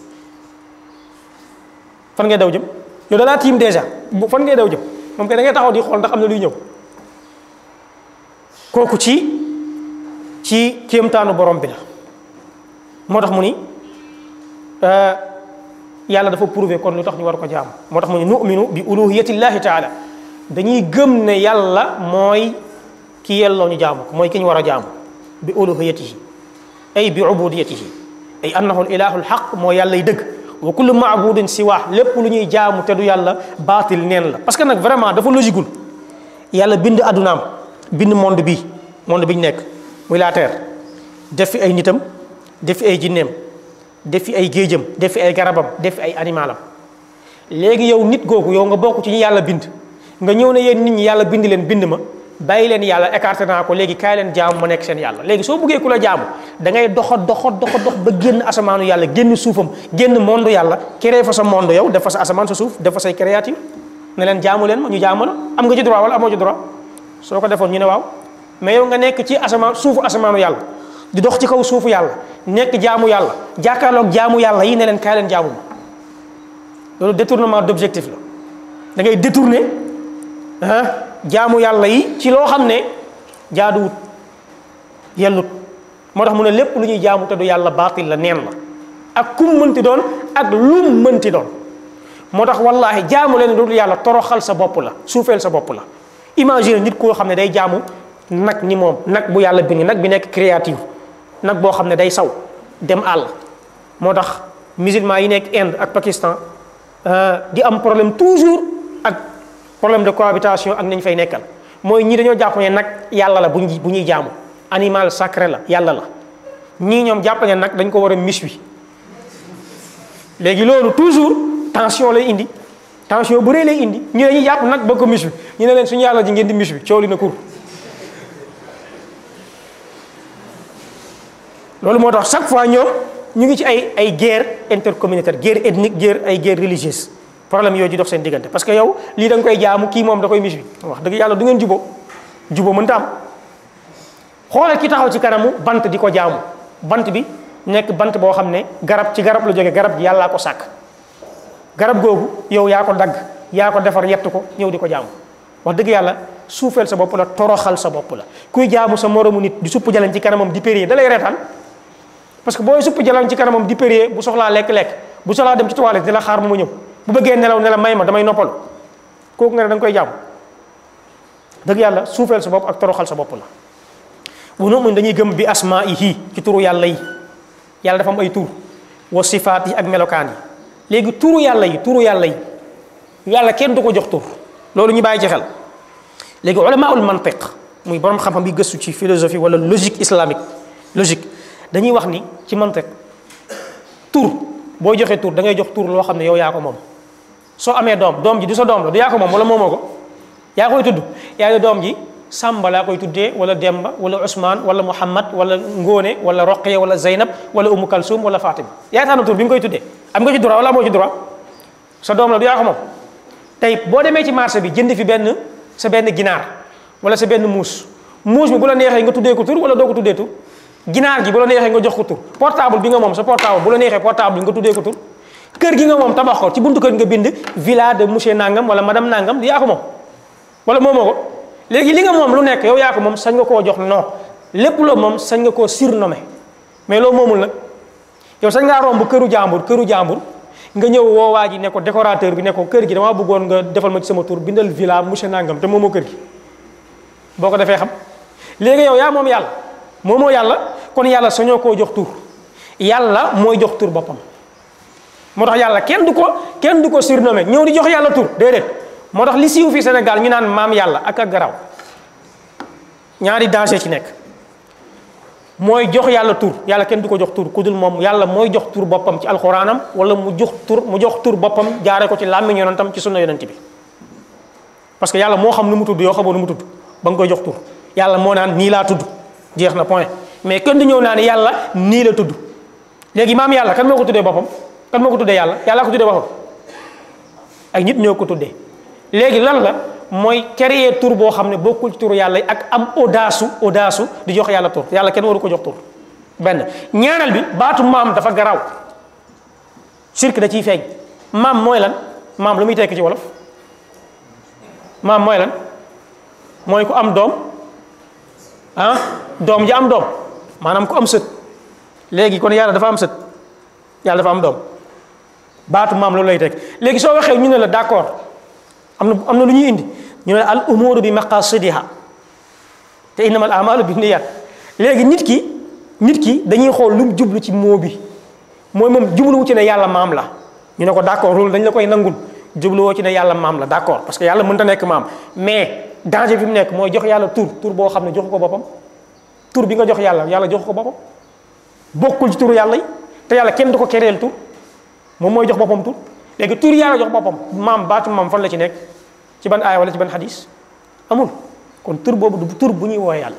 fan ngay daw jëm yow da laa tiim déjà bu fan ngay daw jëm moom kay da ngay taxaw di xool ndax am na luy ñëw kooku ci ci kéemtaanu borom bi la moo tax mu ni yàlla dafa prouver kon lu tax ñu war ko jaam moo tax mu ni nu'minu bi uluhiyatillahi taala dañuy gëm ne yàlla mooy ki yelloo ñu jaamu ko mooy ki ñu war a jaamu bi uluhiyatihi ay bi ubudiyatihi ay annahu ilahu alxaq moo yàllay dëgg wa kullu maabudin siwa lépp lu ñuy jaamu te du yàlla baatil neen la parce que nag vraiment dafa logiqueul yàlla bind addunaam bind monde bi monde bi ñu nekk muy la terre def fi ay nitam def fi ay jinneem def fi ay géejam def fi ay garabam def fi ay animalam léegi yow nit googu yow nga bokk ci ñi yàlla bind nga ñëw ne yéen nit ñi yàlla bind leen bind ma bàyyi leen yàlla écarté naa ko léegi kaay leen jaamu ma nekk seen yàlla léegi soo bëggee ku la jaamu da ngay doxa doxa doxa dox ba génn asamaanu yàlla génn suufam génn monde yàlla créé fa sa monde yow def fa sa asamaan sa suuf def fa say créature ne leen jaamu leen ma ñu jaamu la am nga ci droit wala amoo ci droit soo ko defoon ñu ne waaw mais yow nga nekk ci asamaan suufu asamaanu yàlla di dox ci kaw suufu yàlla nekk jaamu yàlla jàkkaarloog jaamu yàlla yi ne leen kaay leen jaamu ma loolu détournement d'objectif la da ngay détourner ah jaamu yàlla yi ci loo xam ne jaaduwut yellut moo tax mu ne lépp lu ñuy jaamu te du yàlla baatil la neen la ak kum mënti doon ak lum mënti doon moo tax wallaahi jaamu leen dul yàlla toroxal sa bopp la suufeel sa bopp la imagine nit koo xam ne day jaamu nag ni moom nag bu yàlla bind nag bi nekk créative nag boo xam ne day saw dem àll moo tax musulman yi nekk Inde ak Pakistan di am problème toujours ak problème de cohabitation ak nañ fay nekkal mooy ñii dañoo jàpp ne nag yàlla la bu ñuy bu ñuy jaamu animal sacré la yàlla la ñii ñoom jàpp ne nag dañ ko war a mis wi léegi loolu toujours tension lay indi tension bu rëy lay indi ñu dañuy jàpp nag ba ko mis wi ñu ne leen suñu yàlla ji ngeen di mis wi coow li na kur loolu moo tax chaque fois ñoom ñu ngi ci ay ay guerre intercommunautaire guerre ethnique guerre ay guerre religieuse problème yooyu di dox seen diggante parce que yow lii da nga koy jaamu kii moom da koy mis wi wax dëgg yàlla du ngeen juboo juboo mënta am xoolal ki taxaw ci kanamu bant di ko jaamu bant bi nekk bant boo xam ne garab ci garab la jóge garab gi yàllaa ko sàkk garab googu yow yaa ko dagg yaa ko defar yett ko ñëw di ko jaamu wax dëgg yàlla suufeel sa bopp la toroxal sa bopp la kuy jaamu sa moromu nit di supp jalan ci kanamam di périer da lay reetaan parce que booy supp jalan ci kanamam di périer bu soxlaa lekk-lekk bu soxlaa dem ci toilette di la xaar mu ma ñëw bu bëggee nelaw ne la may ma damay noppalu kooku nga ne da nga koy jaamu dëgg yàlla suufeel sa bopp ak toroxal sa bopp la bu noonu dañuy gëm bi asmaihi ci turu yàlla yi yàlla dafa am ay tur wa sifaat yi ak melokaan yi léegi turu yàlla yi turu yàlla yi yàlla kenn du ko jox tur loolu ñu bàyyi ci xel léegi ulamaul mantiq muy borom xam-xam bi gëstu ci philosophie wala logique islamique logique dañuy wax ni ci mantiq tur boo joxee tur da ngay jox tur loo xam ne yow yaa ko moom soo amee doom doom ji du sa doom la du yaa ko moom wala moomoo ko yaa koy tudd yaa ngi doom ji Samba laa koy tuddee wala Demba wala Ousmane wala Mouhamad wala Ngone wala Roqeya wala Zeynab wala Umu Kalsum wala Fatima yaa tànn tur bi nga koy tuddee am nga ci droit wala amoo ci droit sa doom la du yaa ko moom tey boo demee ci marché bi jënd fi benn sa benn ginaar wala sa benn muus muus bi bu la neexee nga tuddee ko tur wala doo ko tuddee tur ginaar gi bu la neexee nga jox ko tur portable bi nga moom sa portable bu la neexee portable bi nga tuddee ko tur kër gi nga moom tabax ko ci buntu kër nga bind villa de monsieur Nangam wala madame Nangam du yaa ko moom wala moomoo ko léegi li nga moom lu nekk yow yaa ko moom sañ nga koo jox non lépp loo moom sañ nga koo surnommé mais loo moomul nag yow sañ ngaa romb këru jàmbur këru jàmbur nga ñëw woo waa ji ne ko décorateur bi ne ko kër gi damaa bëggoon nga defal ma ci sama tur bindal villa monsieur Nangam te moomoo kër gi boo ko defee xam léegi yow yaa moom yàlla moomoo yàlla kon yàlla sañoo koo jox tur yàlla mooy jox tur boppam moo tax yàlla kenn du ko kenn du ko surnommé ñëw di jox yàlla tur déedéet moo tax li siiw fii Sénégal ñu naan maam yàlla ak ak garaw ñaari danger ci nekk mooy jox yàlla tur yàlla kenn du ko jox tur ku dul moom yàlla mooy jox tur boppam ci alxuraanam wala mu jox tur mu jox tur boppam jaare ko ci làmmiñ yonentam ci sunna yonent bi parce que yàlla moo xam nu mu tudd yoo xamoo nu mu tudd ba nga koy jox tur yàlla moo naan nii laa tudd jeex na point mais kenn du ñëw naa ne yàlla nii la tudd léegi maam yàlla kan moo ko tuddee boppam kan moo ko tuddee yàlla yàlla ko tuddee boppam ay nit ñoo ko tuddee léegi lan la mooy créer tur boo xam ne bokkul ci turu yàlla yi ak am audace audace di jox yàlla tur yàlla kenn waru ko jox tur benn ñaanal bi baatu maam dafa garaaw sirk da ciy feeñ maam mooy lan maam lu muy tekki ci wolof maam mooy lan mooy ku am doom ah doom ji am doom maanaam ku am sët léegi kon yàlla dafa am sët yàlla dafa am doom baatu maam loolu lay tekki léegi soo waxee ñu ne la d'accord am na am na lu ñuy indi ñu ne al umuru bi maqasidiha te innama al amalu bi niyat léegi nit ki nit ki dañuy xool lu mu jublu ci moo bi mooy moom jubluwu ci ne yàlla maam la ñu ne ko d'accord loolu dañ la koy nangul jubluwoo ci ne yàlla maam la d'accord parce que yàlla mënta nekk maam mais danger bi mu nekk mooy jox yàlla tur tur boo xam ne jox ko boppam tur bi nga jox yàlla yàlla jox ko boppam bokkul ci turu yàlla yi te yàlla kenn du ko kereel tur moom mooy jox boppam tur léegi tur yàlla jox boppam maam baatu maam fan la ci nekk ci ban aaya wala ci ban xadis amul kon tur boobu du tur bu ñuy wooye yàlla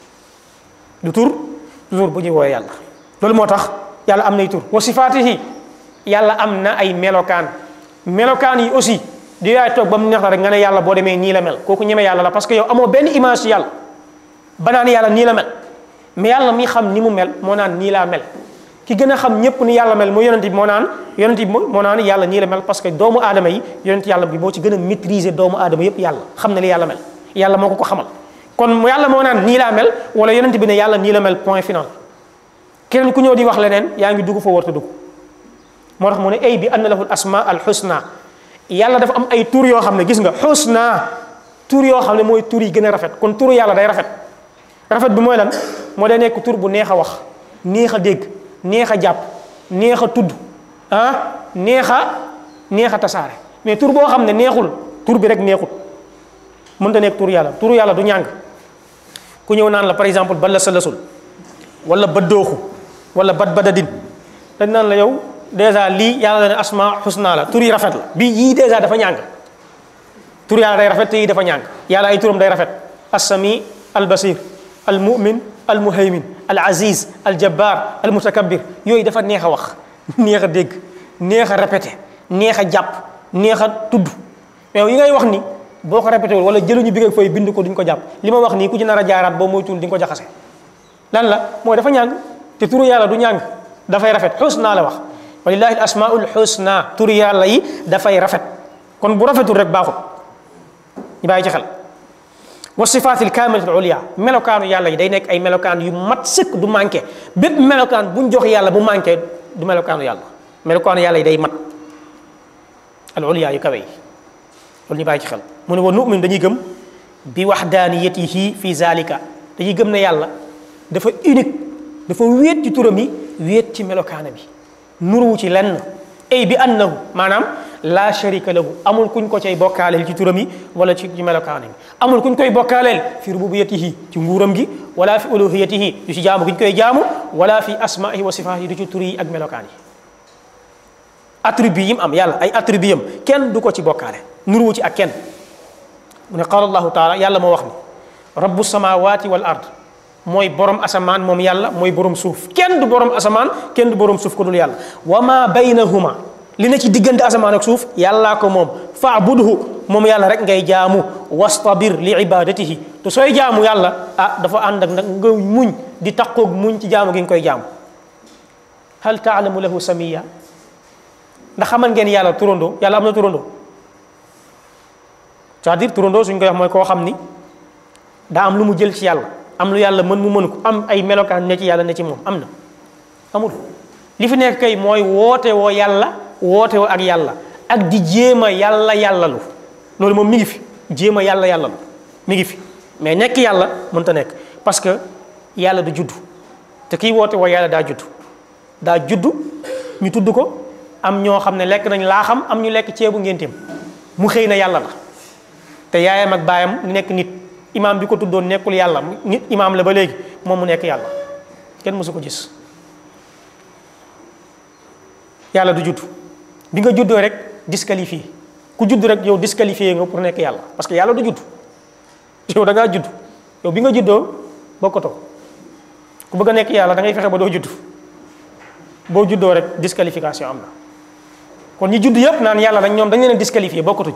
du tur du tur bu ñuy wooye yàlla loolu moo tax yàlla am nay tur wa sifaatihi yàlla am na ay melokaan melokaan yi aussi di yaay toog ba mu neex la rek nga ne yàlla boo demee nii la mel kooku ñeme yàlla la parce que yow amoo benn image ci yàlla ba naan yàlla nii la mel mais yàlla mi xam ni mu mel moo naan nii laa mel ki gën a xam ñëpp ni yàlla mel mu yonent bi moo naan yonent bi moo naan yàlla nii la mel parce que doomu aadama yi yonent yàlla bi moo ci gën a maîtriser doomu aadama yëpp yàlla xam na li yàlla mel yàlla moo ko ko xamal kon yàlla moo naan nii laa mel wala yonent bi ne yàlla nii la mel point final keneen ku ñëw di wax leneen yaa ngi dugg fa warta dugg moo tax mu ne ay bi anna lahu al asma al husna yàlla dafa am ay tur yoo xam ne gis nga husna tur yoo xam ne mooy tur yi gën a rafet kon turu yàlla day rafet rafet bi mooy lan moo day nekk tur bu neex a wax neex a dégg neex a jàpp neex a tudd ah neex a neex a tasaare mais tur boo xam ne neexul tur bi rek neexul mënta nekk tur yàlla tur yàlla du ñàng ku ñëw naan la par exemple balla sa lasul wala baddooxu wala bat badadin dañ naan la yow dèjà lii yàlla la ne asma xusna la tur yi rafet la bii yii dèjà dafa ñàng tur yàlla day rafet te yii dafa ñàng yàlla ay turam day rafet assami albasir almumin almuhaymin alaziz aljabbar almutakabbir yooyu dafa neex a wax neex a dégg neex a répété neex a jàpp neex a tudd mais yi ngay wax ni boo ko répété wul wala jëluñu bi nga fay bind ko duñ ko jàpp li ma wax nii ku ci nar a jaaraat boo moytuwul di nga ko jaxase lan la mooy dafa ñàng te turu yàlla du ñàng dafay rafet xusna la wax walillahi al asmaul xusna turu yàlla yi dafay rafet kon bu rafetul rek baaxut ñu bàyyi ci xel wa sifaatil kaamilatil uliya melokaanu yàlla yi day nekk ay melokaan yu mat sëkk du manqué bépp melokaan buñ jox yàlla bu manqué du melokaanu yàlla melokaanu yàlla yi day mat al uliya yu kawe yi loolu ñu bàyyi ci xel mu ne wa nu'min dañuy gëm bi waxdaaniyatihi fi zalika dañuy gëm ne yàlla dafa unique dafa wéet ci turam yi wéet ci melokaana bi nuruwu ci lenn ay bi annahu maanaam la sharika lahu amul kuñ ko cay bokkaaleel ci turam yi wala ci ci melokaana bi amul kuñ koy bokkaaleel fi rububiyatihi ci nguuram gi wala fi uluhiyatihi du ci jaamu guñ koy jaamu wala fi asmaihi wa sifaatihi du ci tur yi ak melokaan yi attribut yi mu am yàlla ay attribut yam kenn du ko ci bokkaale nuruwu ci ak kenn mu ne qaala allahu taala yàlla moo wax ni rabbu samawati wal ard mooy borom asamaan moom yàlla mooy borom suuf kenn du borom asamaan kenn du borom suuf ko dul yàlla wa ma baynahuma li na ci diggante asamaan ak suuf yàllaa ko moom faabudhu moom yàlla rek ngay jaamu wastabir li ibadatihi te sooy jaamu yàlla ah dafa ànd ak nag nga muñ di taqoog muñ ci jaamu gi nga koy jaamu hal taalamu lahu samiya ndax xamal ngeen yàlla turandoo yàlla am na turandoo c'est-à-dire turandoo suñ koy wax mooy koo xam ni daa am lu mu jël ci yàlla am lu yàlla mën mu mën ko am ay melokaan ne ci yàlla ne ci moom am na amul li fi nekk kay mooy woote woo yàlla woote woo ak yàlla ak di jéem a yàlla yàllalu loolu moom mi ngi fi jéem a yàlla yàllalu mi ngi fi mais nekk yàlla mënta nekk parce que yàlla du judd te kiy woote woo yàlla daa judd daa judd ñu tudd ko am ñoo xam ne lekk nañ laa xam am ñu lekk ceebu ngénteem mu xëy na yàlla la te yaayam ak baayam nekk nit imaam bi ko tuddoon nekkul yàlla nit imaam la ba léegi moom mu nekk yàlla kenn mësu ko gis yàlla du judd bi nga juddoo rek disqualifié ku judd rek yow disqualifié nga pour nekk yàlla parce que yàlla du judd yow da ngaa judd yow bi nga juddoo bokkatoo ku bëgg a nekk yàlla da ngay fexe ba doo judd boo juddoo rek disqualification am na kon ñi judd yëpp naan yàlla dañ ñoom dañ leen a disqualifié bokkatuñ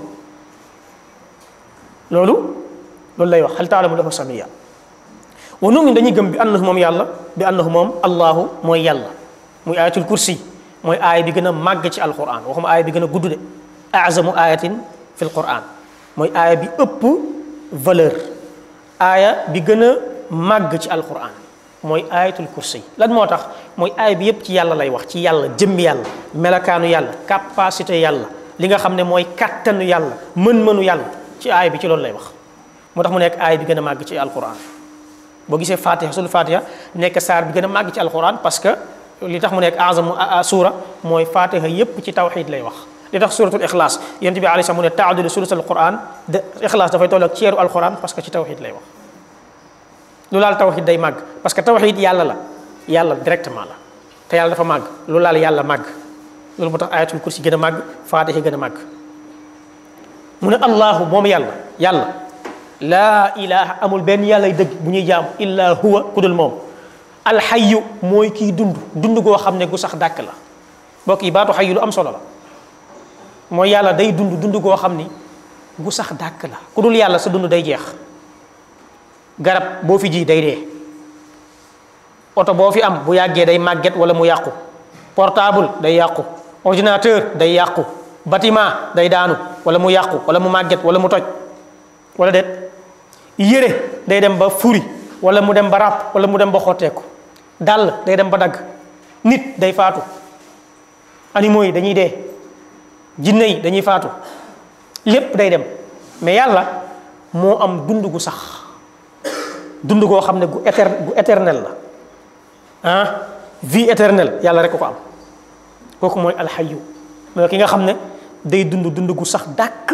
loolu loolu lay wax hal taalamu lahu samiya wa nu'min dañuy gëm bi annahu moom yàlla bi annahu moom allahu mooy yàlla muy ayatul kursi mooy aaya bi gën a màgg ci alquran waxuma aaya bi gën a gudd de azamu ayatin fi alquran mooy aaya bi ëpp valeur aaya bi gën a màgg ci alquran mooy ayatul kursi lan moo tax mooy aaya bi yëpp ci yàlla lay wax ci yàlla jëmmi yàlla melakaanu yàlla capacité yàlla li nga xam ne mooy kattanu yàlla mën-mënu yàlla ci aaya bi ci loolu lay wax moo tax mu nekk aaya bi gën a màgg ci alquran boo gisee fatiha sul fatiha nekk saar bi gën a màgg ci alquran parce que li tax mu nekk azamu suura mooy fatiha yépp ci tawxid lay wax li tax suratul ixlaas yent bi alayhi salaam mu ne taadilu sulus alquran de ixlaas dafay toll ak ceeru alquran parce que ci tawxid lay wax lu laal tawxid day màgg parce que tawxid yàlla la yàlla directement la te yàlla dafa màgg lu laal yàlla màgg loolu moo tax ayatul kursi gën a màgg fatiha gën a màgg mu ne allahu moom yàlla yàlla laa ilaha amul benn yàllay dëgg bu ñuy jaam illa huwa ku dul moom alxayu mooy kiy dund dund goo xam ne gu sax dàkk la mbokk yi baatu xayu lu am solo la mooy yàlla day dund dund goo xam ni gu sax dàkk la ku dul yàlla sa dund day jeex garab boo fi ji day dee oto boo fi am bu yàggee day màgget wala mu yàqu portable day yàqu ordinateur day yàqu bâtiment day daanu wala mu yàqu wala mu màgget wala mu toj wala déet yére day dem ba furi wala mu dem ba ràpp wala mu dem ba xotteeku dàll day dem ba dagg nit day faatu animaux yi dañuy dee jinne yi dañuy faatu lépp day dem mais yàlla moo am dund gu sax dund goo xam ne gu éter gu éternel la ah vie éternelle yàlla rek ko ko am kooku mooy alxayu mooy ki nga xam ne day dund dund gu sax dàkk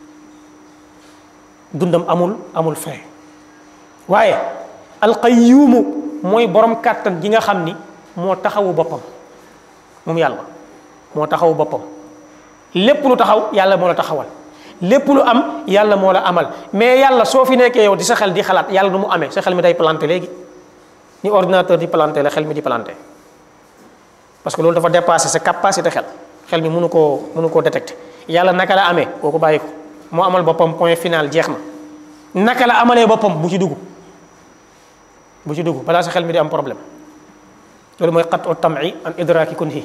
dundam amul amul fin waaye alqayyuumu mooy borom kàttan gi nga xam ni moo taxawu boppam moom yàlla moo taxawu boppam lépp lu taxaw yàlla moo la taxawal lépp lu am yàlla moo la amal mais yàlla soo fi nekkee yow di sa xel di xalaat yàlla nu mu amee sa xel mi day planté léegi ni ordinateur di planté la xel mi di planté parce que loolu dafa dépassé sa capacité xel xel mi mënu koo mënu koo détecté yàlla naka la amee kooku bàyyi ko moo amal boppam point final jeex na naka la amalee boppam bu ci dugg bu ci dugg balaa sa xel mi di am problème loolu mooy qat o tam'i an idraki kunhi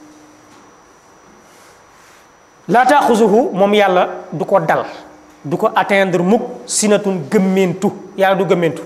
laa taaxuzuhu moom yàlla du ko dal du ko atteindre mukk sinatun gëmmentu yàlla du gëmmentu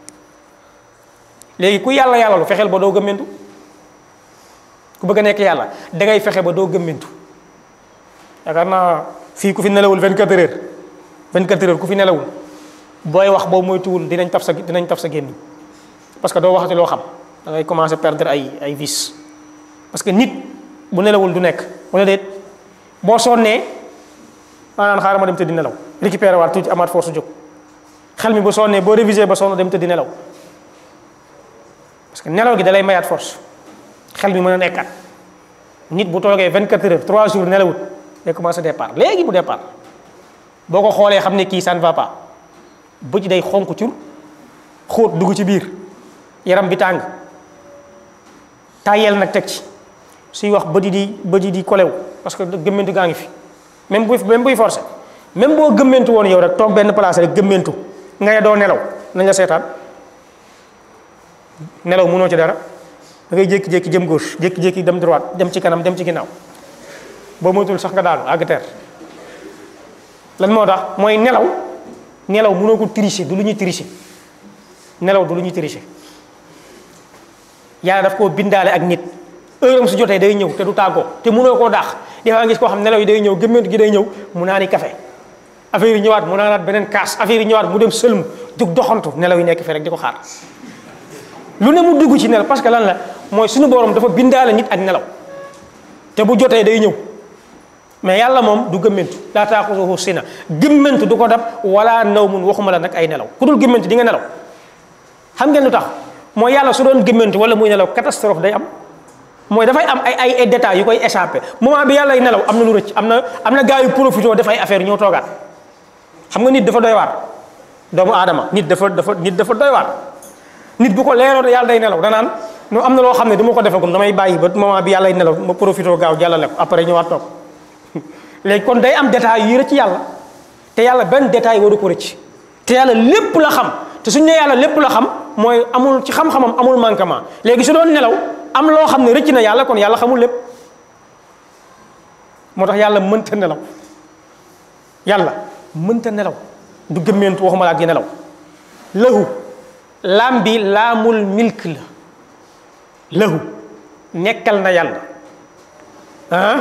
léegi ku yàlla yàlla lu fexeel ba doo gëmmentu ku bëgg a nekk yàlla da ngay fexe ba doo gëmmentu yaakaar naa fii ku fi nelawul 24 heures 24 heures ku fi nelawul booy wax boo moytuwul dinañ taf sa dinañ taf sa gémmiñ parce que doo waxati loo xam da ngay commencer perdre ay ay vis parce que nit bu nelawul du nekk wala déet boo sonnee maanaam xaaral ma dem tëddi nelaw récupérer waat tuuti amaat force jóg xel mi bu sonnee boo réviser ba sonn dem tëddi nelaw parce que nelaw gi da lay mayaat force xel mi mën a nekkaat nit bu toogee 24 heures 3 jours nelawut day commencé départ léegi mu départ boo ko xoolee xam ne kii ça ne va pas bëj day xonk cur xóot dugg ci biir yaram bi tàng tàyyeel nag teg ci suy wax bëdi di bëdi di kolew parce que gëmmentu gaa ngi fi même buy même buy forcé même boo gëmmentu woon yow rek toog benn place rek gëmmentu nga ne doo nelaw nañ la seetaan nelaw mënoo ci dara da ngay jékki-jékki jëm gauche jékki-jékki dem droite dem ci kanam dem ci ginnaaw boo moytul sax nga daanu àgg teer lan moo tax mooy nelaw nelaw mënoo ko tricher du lu ñuy tricher nelaw du lu ñuy tricher yàlla daf koo bindaale ak nit heure am su jotee day ñëw te du tàggoo te mënoo koo daax des fois gis koo xam nelaw yi day ñëw gëmmentu gi day ñëw mu naani café affaire yi ñëwaat mu naanaat beneen kaas affaire yi ñëwaat mu dem sëlmu dug doxantu nelaw yi nekk fee rek di ko xaar lu ne mu dugg ci nelaw parce que lan la mooy suñu borom dafa bindaale nit ak nelaw te bu jotee day ñëw mais yàlla moom du gëmmentu laa taaxuzuhu sina gëmmentu du ko dab wala naw mun waxuma la nag ay nelaw ku dul gëmmentu di nga nelaw xam ngeen lu tax mooy yàlla su doon gëmmentu wala muy nelaw catastrophe day am mooy dafay am ay ay ay détails yu koy échappé moment bi yàlla nelaw am na lu rëcc am na am na gars yu profité def ay affaire ñoo toogaat xam nga nit dafa doy waar doomu aadama nit dafa dafa nit dafa doy waar nit bu ko leeroon yàlla day nelaw danaan no am na loo xam ne du ma ko defagum damay bàyyi ba moment bi yàlla nelaw ma profité gaaw jàllale ko après ñëwaat toog léegi kon day am détails yu rëcc yàlla te yàlla benn détail waru ko rëcc te yàlla lépp la xam te suñu ne yàlla lépp la xam mooy amul ci xam-xamam amul manquement léegi su doon nelaw am loo xam ne rëcc na yàlla kon yàlla xamul lépp moo tax yàlla mënta nelaw yàlla mënta nelaw du gëmmeentu waxuma laa di nelaw lahu laam bi laamul milk la lahu nekkal na yàlla ah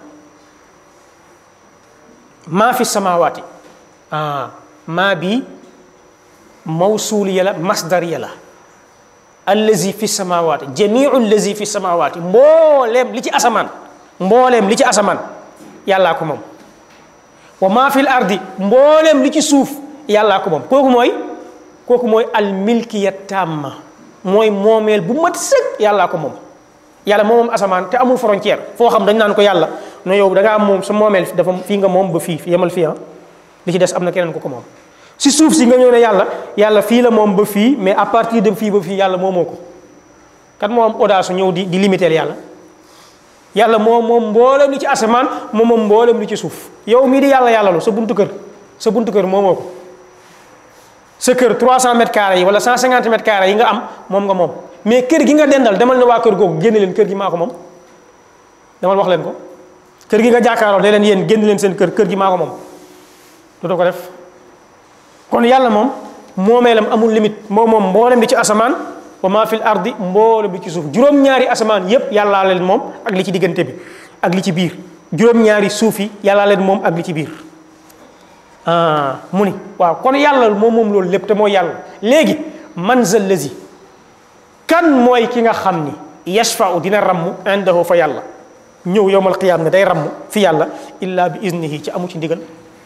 maa fi samawaati ah maa bi mawsuuliya la masdariya la allazi fi samawaati jamiu allazi fi samawaati mbooleem li ci asamaan mbooleem li ci asamaan yàllaa ko moom wa maa fil ardi mbooleem li ci suuf yàllaa ko moom kooku mooy kooku mooy al milkiya tamma mooy moomeel bu mat sëg yàllaa ko moom yàlla moom moom asamaan te amul frontière foo xam dañ naan ko yàlla no yow da ngaa moom sa moomeel dafa fii nga moom ba fii yemal fii ah li ci des am na keneen ko ko moom si suuf si nga ñëw ne yàlla yàlla fii la moom ba fii mais à partir de fii ba fii yàlla moomoo ko kan moo am audace ñëw di di limiter yàlla yàlla moom moom mboolem li ci asamaan moom moom mboolem li ci suuf yow mii di yàlla yàlla lu sa buntu kër sa buntu kër moomoo ko sa kër 300 mètres carrés yi wala 150 mètres carrés yi nga am moom nga moom mais kër gi nga dendal demal ne waa kër googu génne leen kër gi maa ko moom demal wax leen ko kër gi nga jàkkaarloo ne leen yéen génn leen seen kër kër gi maa ko moom dootoo ko def kon yàlla moom moomeelam amul limite moom moom mboolem li ci asamaan wa maa fil ardi mboolem li ci suuf juróom-ñaari asamaan yépp yàllaa leen moom ak li ci diggante bi ak li ci biir juróom-ñaari suuf yi yàllaa leen moom ak li ci biir ah mu ni waaw kon yàlla moom moom loolu lépp te mooy yàlla léegi man zal lazi kan mooy ki nga xam ni yashfau dina ramm indahu fa yàlla ñëw yowmal qiyaam ne day ramm fi yàlla illa bi iznihi ci amu ci ndigal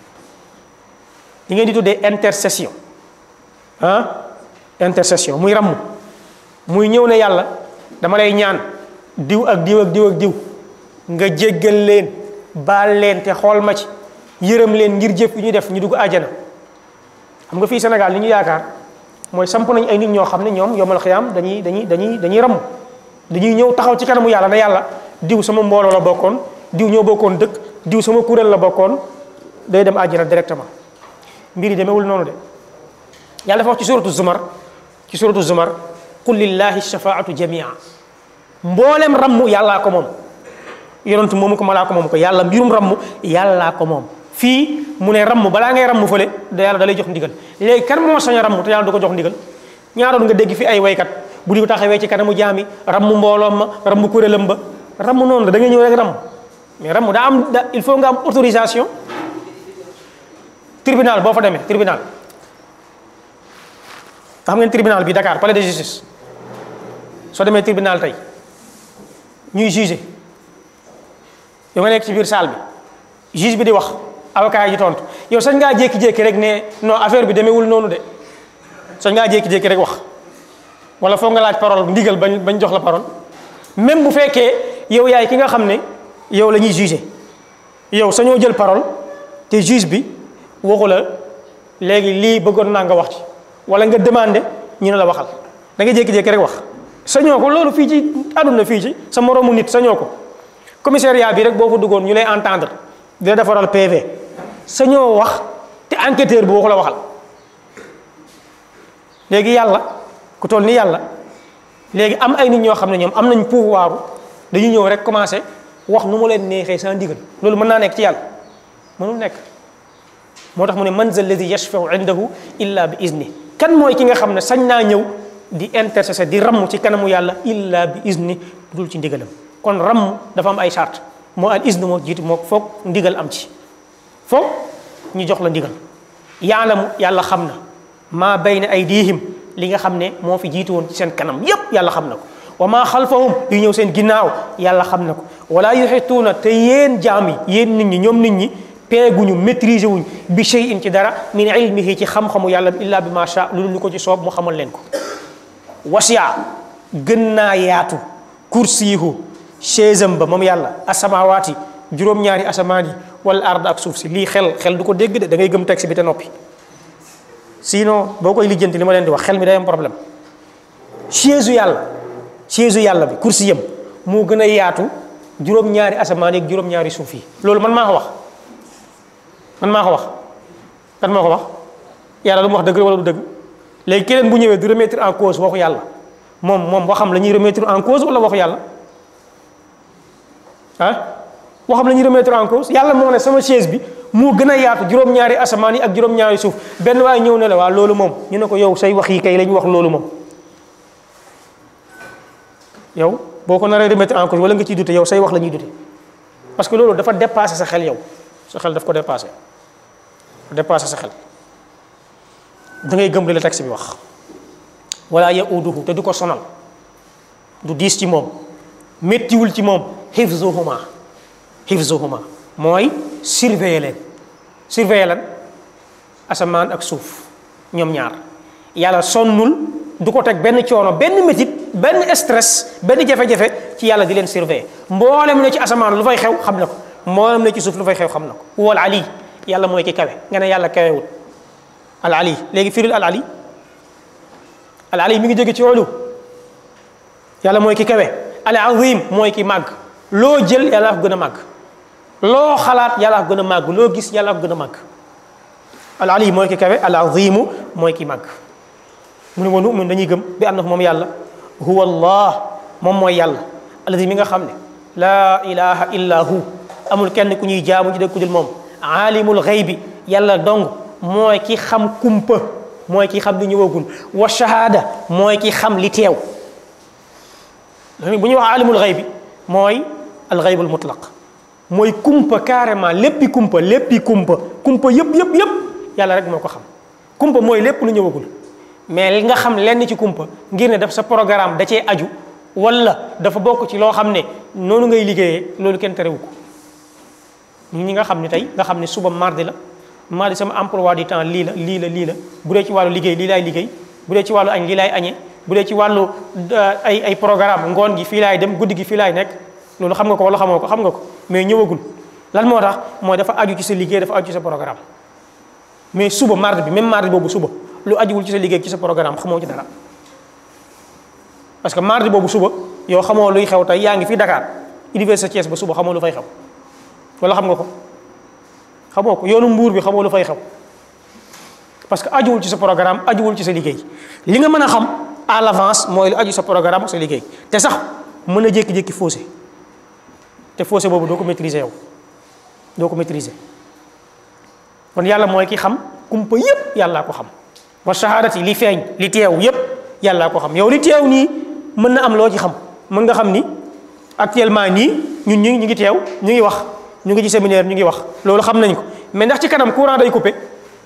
li ngeen di tuddee intercession ah intercession muy ramm muy ñëw ne yàlla dama lay ñaan diw ak diw ak diw ak diw nga jéggal leen baal leen te xool ma ci yërëm leen ngir jëf yu ñu def ñu dugg àjjana xam nga fii Sénégal li ñu yaakaar mooy samp nañ ay nit ñoo xam ne ñoom yomal xiyaam dañuy dañuy dañuy dañuy ramm dañuy ñëw taxaw ci kanamu yàlla ne yàlla diw sama mbooloo la bokkoon diw ñoo bokkoon dëkk diw sama kuréel la bokkoon day dem àjjana directement mbir yi demewul noonu de yàlla dafa wax ci suratu zumar ci suratu zumar qul lillahi shafaatu jamia mboolem ramm yàllaa ko moom yonentu moomu ko malaa ko moom ko yàlla mbirum ramm yàllaa ko moom fii mu ne ramm balaa ngay ramm fële da yàlla da lay jox ndigal léegi kan moo sañ a ramm te yàlla du ko jox ndigal ñaaroon nga dégg fi ay waykat bu di ko taxawee ci kanamu jaami ramm mbooloom ma ramm kuréelam ba ramm noonu la da ngay ñëw rek ramm mais ramm daa am da il faut nga am autorisation tribunal boo fa demee tribunal xam ngeen tribunal bi Dakar palais de justice soo demee tribunal tey ñuy juger yow nga nekk ci biir salle bi juge bi di wax avocat yi tontu yow sañ ngaa jékki-jékki rek ne non affaire bi demeewul noonu de sañ ngaa jékki-jékki rek wax wala foog nga laaj parole ndigal bañ bañ jox la parole même bu fekkee yow yaay ki nga xam ne yow la ñuy juger yow sañoo jël parole te juge bi waxu la léegi lii bëggoon naa nga wax ci wala nga demandé ñu ne la waxal da nga jékki-jékki rek wax sañoo ko loolu fii ci àdduna fii ci sa moroomu nit sañoo ko commissariat bi rek boo fa duggoon ñu lay entendre di la defaral PV sañoo wax te enquêteur bi waxu la waxal léegi yàlla ku toll ni yàlla léegi am ay nit ñoo xam ne ñoom am nañ pouvoir dañu ñëw rek commencé wax nu mu leen neexee sans ndigal loolu mën naa nekk ci yàlla mënul nekk moo tax mu ne man zal ladi yashfau indahu illa bi izni kan mooy ki nga xam ne sañ naa ñëw di intercesser di ramm ci kanamu yàlla illa bi izni dul ci ndigalam kon ramm dafa am ay charte moo al izn moo jiitu moo foog ndigal am ci foog ñu jox la ndigal yaalamu yàlla xam na maa bayna aydihim li nga xam ne moo fi jiitu woon ci seen kanam yépp yàlla xam na ko wa maa xalfahum yu ñëw seen ginnaaw yàlla xam na ko wala yuxituuna te yéen jaam yi yéen nit ñi ñoom nit ñi peeguñu maîtriser wuñ bi shay'in ci dara min ilmihi ci xam-xamu yàlla illa bi ma sha lu lu ko ci soob mu xamal leen ko wasiya gën naa yaatu kursiyihu chaisam ba moom yàlla asamawaati juróom-ñaari asamaan yi wala ard ak suuf si lii xel xel du ko dégg de da ngay gëm texte bi te noppi sinon boo koy lijjanti li ma leen di wax xel mi day am problème chaise yàlla chaise yàlla bi kursi yam moo gën a yaatu juróom-ñaari asamaan yi ak juróom-ñaari suuf yi loolu man maa ko wax man maa ko wax kan moo ko wax yàlla lu mu wax dëgg wala du dëgg léegi keneen bu ñëwee du remettre en cause waxu yàlla moom moom waxam la ñuy remettre en cause wala waxu yàlla ah waxam la ñuy remettre en cause yàlla moo ne sama chaise bi moo gën a yaatu juróom-ñaari asamaan yi ak juróom-ñaari suuf benn waaye ñëw ne la waa loolu moom ñu ne ko yow say wax yi kay la ñu wax loolu moom yow boo ko naree remettre en cause wala nga ciy dute yow say wax la ñuy dute parce que loolu dafa dépassé sa xel yow sa xel daf ko dépassé dépassé sa xel da ngay gëm li la texte bi wax wala yauduhu te du ko sonal du diis ci moom méttiwul ci moom hifzuhuma hifzuhuma mooy surveiller leen surveiller leen asamaan ak suuf ñoom ñaar yàlla sonnul du ko teg benn coono benn métit benn stress benn jafe-jafe ci yàlla di leen surveiller mboolem ne ci asamaan lu fay xew xam na ko mboolem ne ci suuf lu fay xew xam na ko wal ali yàlla mooy ki kawe nga ne yàlla kawewul al ali léegi firil al ali al ali mi ngi jóge ci olu yàlla mooy ki kawe al azim mooy ki màgg loo jël yàlla ko gën a màgg loo xalaat yàlla ko gën a màgg loo gis yàlla ko gën a màgg al ali mooy ki kawe al azimu mooy ki màgg mu ne wa nu'min dañuy gëm bi annahu moom yàlla huwa allah moom mooy yàlla alladi mi nga xam ne laa ilaha illa hu amul kenn ku ñuy jaamu ci dëkk ku dul moom aalimul xaybi yàlla dong mooy ki xam kumpa mooy ki xam li ñëwagul wa shahada mooy ki xam li teew bu ñuy wax aalimul xaybi mooy al xaybul mutlaq mooy kumpa carrément léppi kumpa léppi kumpa kumpa yëpp yëpp yëpp yàlla rek moo ko xam kumpa mooy lépp lu ñëwagul mais li nga xam lenn ci kumpa ngir ne daf sa programme da cee aju wala dafa bokk ci loo xam ne noonu ngay liggéeyee loolu kenn terewu ko ñi nga xam ne tey nga xam ne suba mardi la mardi sama emploi du temps lii la lii la lii la bu dee ci wàllu liggéey lii laay liggéey bu dee ci wàllu añ lii laay añee bu dee ci wàllu ay ay programme ngoon gi fii laay dem guddi gi fii laay nekk loolu xam nga ko wala xamoo ko xam nga ko mais ñëwagul lan moo tax mooy dafa aju ci sa liggéey dafa aju ci sa programme mais suba mardi bi même mardi boobu suba lu ajuwul ci sa liggéey ci sa programme xamoo ci dara parce que mardi boobu suba yow xamoo luy xew tey yaa ngi fii Dakar université Thiès ba suba xamoo lu fay xew wala xam nga ko xamoo ko yoonu mbuur bi xamoo lu fay xew parce que ajuwul ci sa programme ajuwul ci sa liggéey li nga mën a xam à l'avance mooy lu aju sa programme ak sa liggéey te sax mën a jékki-jékki faussé te faussé boobu doo ko maîtriser yow doo ko maîtriser kon yàlla mooy ki xam kumpa yépp yàllaa ko xam wa shahadati li feeñ li teew yépp yàllaa ko xam yow li teew nii mën na am loo ci xam mën nga xam ni actuellement nii ñun ñu ñu ngi teew ñu ngi wax ñu ngi ci séminaire ñu ngi wax loolu xam nañ ko mais ndax ci kanam courant day coupé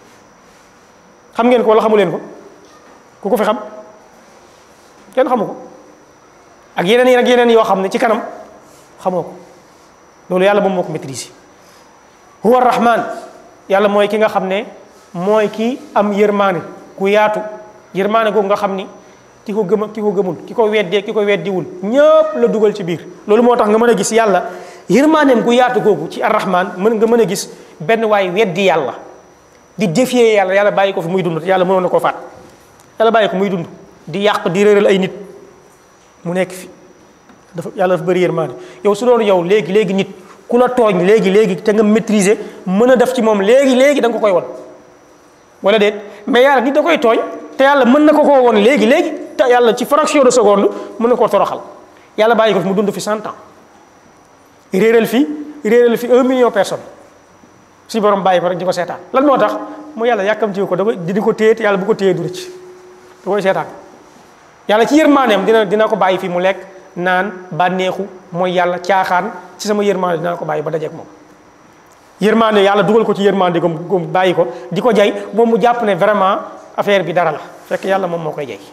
xam ngeen ko wala xamu leen ko ku ko fi xam kenn xamu ko ak yeneen yi ak yeneen yoo xam ne ci kanam xamoo ko loolu yàlla moom moo ko maîtriser huwa rahman yàlla mooy ki nga xam ne mooy ki am yërmaane ku yaatu yërmaane googu nga xam ni ki ko gëm ak ki ko gëmul ki ko weddee ki ko weddiwul ñëpp la dugal ci biir loolu moo tax nga mën a gis yàlla yërmaaneem gu yaatu googu ci arrahman mën nga mën a gis benn waay weddi yàlla di défier yàlla yàlla bàyyi ko fi muy dund yàlla mënoon na koo faat yàlla bàyyi ko muy dund di yàq di réeral ay nit mu nekk fi dafa yàlla dafa bëri yërmaane yow su doon yow léegi léegi nit ku la tooñ léegi léegi te nga maîtriser mën a def ci moom léegi léegi da nga ko koy won wala déet mais yàlla nit da koy tooñ te yàlla mën na ko koo won léegi léegi te yàlla ci fraction de seconde mën na koo toroxal yàlla bàyyi ko fi mu dund fi cent ans réeral fi réeral fi un million personnes si borom bàyyi ko rek di ko seetaan lan moo tax mu yàlla yàkkamti ko dafa di ko téye te yàlla bu ko téyee du rëcc da koy seetaan yàlla ci yërmaaneem dina dina ko bàyyi fi mu lekk naan bànneexu mooy yàlla caaxaan ci sama yërmaande dina ko bàyyi ba dajeek moom yërmaande yàlla dugal ko ci yërmaande gom gom bàyyi ko di ko jay moom mu jàpp ne vraiment affaire bi dara la fekk yàlla moom moo koy jay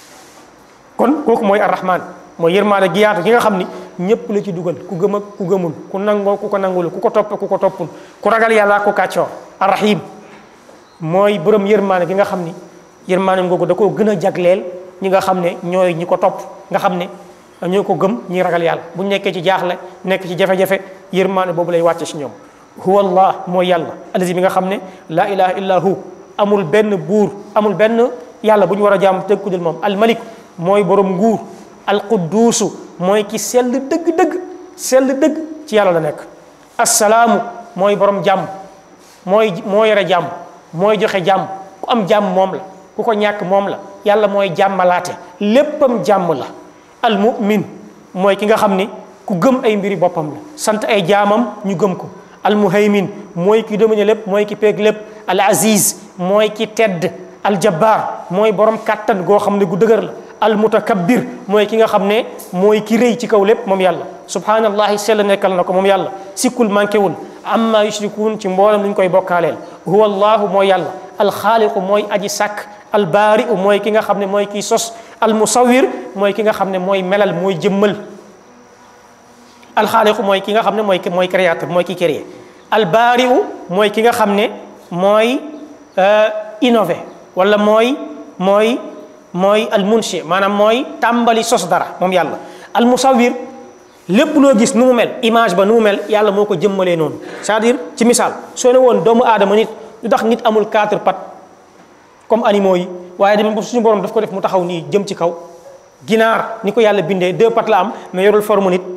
kon kooku mooy arrahman mooy yërmaande gi yaatu gi nga xam ni ñëpp la ci dugal ku gëm ak ku gëmul ku nangoo ku ko nangul ku ko topp ku ko toppul ku ragal yàlla ku kàccoor arrahim mooy borom yërmaande gi nga xam ni yërmaande googu da koo gën a jagleel ñi nga xam ne ñooy ñi ko topp nga xam ne ñoo ko gëm ñi ragal yàlla bu nekkee ci jaaxle nekk ci jafe-jafe yërmaande boobu lay wàcce ci ñoom huwa allah mooy yàlla allazi bi nga xam ne laa ilaha illa hu amul benn buur amul benn yàlla bu ñu war a jaamu teg ku dul moom almalik mooy borom nguur alquduusu mooy ki sell dëgg-dëgg sell dëgg ci yàlla la nekk assalaamu mooy borom jàmm mooy moo yore jàmm mooy joxe jàmm ku am jàmm moom la ku ko ñàkk moom la yàlla mooy jàmmalaate léppam jàmm la almumin mooy ki nga xam ni ku gëm ay mbiri boppam la sant ay jaamam ñu gëm ko almuhaymin mooy ki domine lépp mooy ki peeg lépp al aziz mooy ki tedd aljabbaar mooy borom kàttan goo xam ne gu dëgër la almutakabbir mooy ki nga xam ne mooy ki rëy ci kaw lépp moom yàlla subhanallahi sell nekkal na ko moom yàlla sikkul manqué wul amma yushrikuun ci mboolem lu ñu koy bokkaaleel huwa allahu mooy yàlla alxaaliqu mooy aji sàkk albaari'u mooy ki nga xam ne mooy kiy sos almusawir mooy ki nga xam ne mooy melal mooy jëmmal alxaaliqu mooy ki nga xam ne mooy mooy créateur mooy ki créé albaari'u mooy ki nga xam ne mooy innové wala mooy mooy mooy almunshi maanaam mooy tàmbali sos dara moom yàlla almusawir lépp loo gis nu mu mel image ba nu mu mel yàlla moo ko jëmmalee noonu c'est-à-dire ci misaal soo ne woon doomu aadama nit lu tax nit amul quatre pattes comme animaux yi waaye demee ba suñu borom daf ko def mu taxaw nii jëm ci kaw ginaar ni ko yàlla bindee deux pattes la am mais yorul forme nit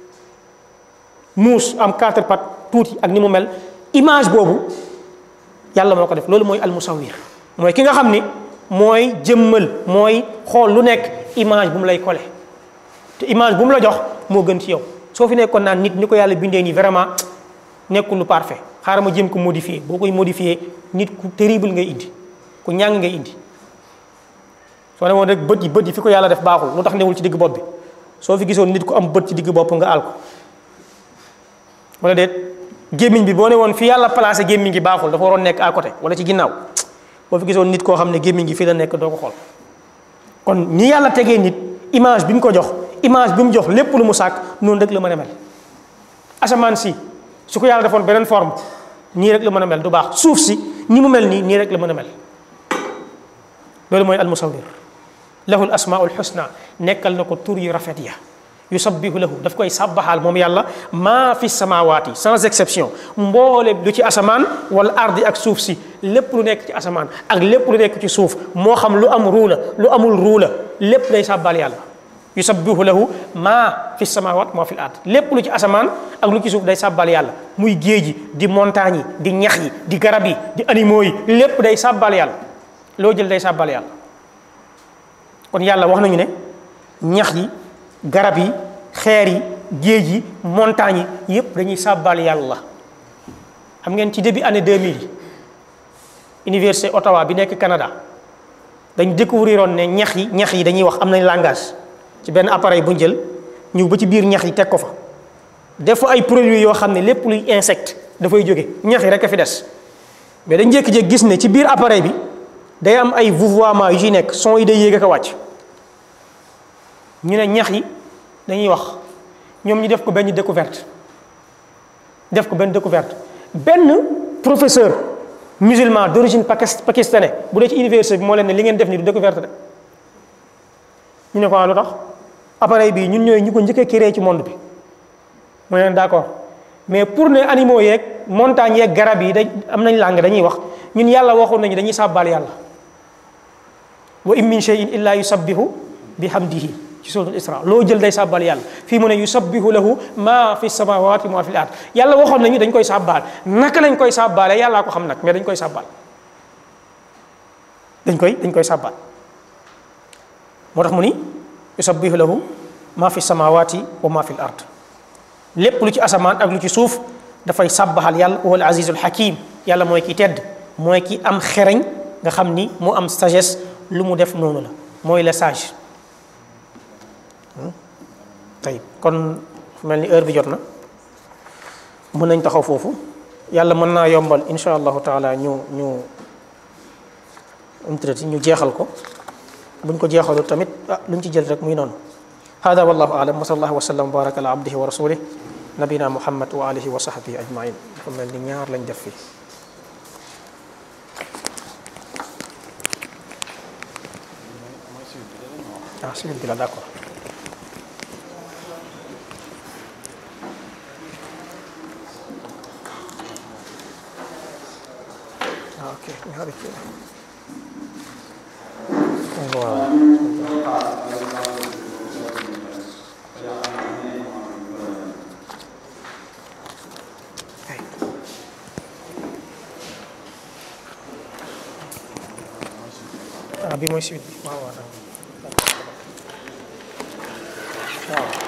muus am quatre pattes tuuti ak ni mu mel image boobu yàlla moo ko def loolu mooy almusawir mooy ki nga xam ni mooy jëmmal mooy xool lu nekk image bu mu lay kole te image bu mu la jox moo gën ci yow soo fi nekkoon naan nit ni ko yàlla bindee nii vraiment nekkul lu parfait xaaral ma jéem ko modifier boo koy modifier nit ku terrible ngay indi ku ñàng ngay indi soo ne woon rek bët yi bët yi fi ko yàlla def baaxul lu tax newul ci digg bopp bi soo fi gisoon nit ku am bët ci digg bopp nga àl ko wala déet gémmiñ bi boo ne woon fi yàlla placé gémmiñ gi baaxul dafa waroon nekk à côté wala ci ginnaaw boo fi gisoon nit koo xam ne gémmiñ gi fii la nekk doo ko xool kon ni yàlla tegee nit image bi mu ko jox image bi mu jox lépp lu mu sàkk noonu rek la mën a mel asamaan si su ko yàlla defoon beneen forme nii rek la mën a mel du baax suuf si ni mu mel nii nii rek la mën a mel loolu mooy almusawir lahu l asmaul xusna nekkal na ko tur yu rafet ya yusabbihu lahu daf koy sàbbaxaal moom yàlla maa fi samawaati sans exception mboole lu ci asamaan wala ardi ak suuf si lépp lu nekk ci asamaan ak lépp lu nekk ci suuf moo xam lu am ruula lu amul ruula lépp day sàbbaal yàlla yusabbihu lahu maa fi samawaat maa fi ard lépp lu ci asamaan ak lu ci suuf day sàbbaal yàlla muy géej yi di montagne yi di ñax yi di garab yi di animaux yi lépp day sàbbaal yàlla loo jël day sàbbaal yàlla kon yàlla wax nañu ne ñax yi garab yi xeer yi géej yi montagne yi yépp dañuy sàbbaal yàlla xam ngeen ci début année 2000 yi université Ottawa bi nekk Canada dañ découvrir oon ne ñax yi ñax yi dañuy wax am nañ langage ci benn appareil bu ñu jël ñëw ba ci biir ñax yi teg ko fa def fa ay produits yoo xam ne lépp luy insecte dafay jóge ñax yi rek a fi des mais dañ jékki-jékki gis ne ci biir appareil bi day am ay vouvoiement yu ci nekk son yi day yéeg ak a wàcc ñu ne ñax yi dañuy wax ñoom ñu def ko benn découverte def ko benn découverte benn professeur musulman d'origine pakistanais bu dee ci université bi moo leen ne li ngeen def ni du découverte de ñu ne ko lu tax appareil bii ñun ñooy ñu ko njëkk a créé ci monde bi mu ne leen d'accord mais pour ne animaux yeeg montagnes yeeg garab yi dañ am nañ langue dañuy wax ñun yàlla waxoon nañu dañuy sàbbaal yàlla wa in min shay'in illa yusabbihu bihamdihi ci suratul isra loo jël day sàbbaal yàlla fii mu ne yusabbihu lahu ma fi samawati ma fi l ard yàlla waxoon nañu dañ koy sàbbaal naka lañ koy sàbbaale yàllaa ko xam nag mais dañ koy sàbbaal dañ koy dañ koy sàbbaal moo tax mu ni yusabbihu lahu ma fi samawati wa ma fi l ard lépp lu ci asamaan ak lu ci suuf dafay sàbbaxal yàlla wa al azizul hakim yàlla mooy ki tedd mooy ki am xereñ nga xam ni mu am sagesse lu mu def noonu la mooy le sage tey kon mel ni heure bi jot na mën nañ taxaw foofu yàlla mën naa yombal insha allahu taala ñu ñu umtrati ñu jeexal ko buñ ko jeexalu tamit ah luñ ci jël rek muy noonu hada wallahu alam wa sallallahu wa sallam wa baraka ala abdihi wa rasulih nabina muhammad wa alihi wa sahbihi ajmain dafa mel ni ñaar lañ def fii ah suñu bi la d'accord ah ok ñaari kii waaw ah bi mooy suite bi waaw waaw waaw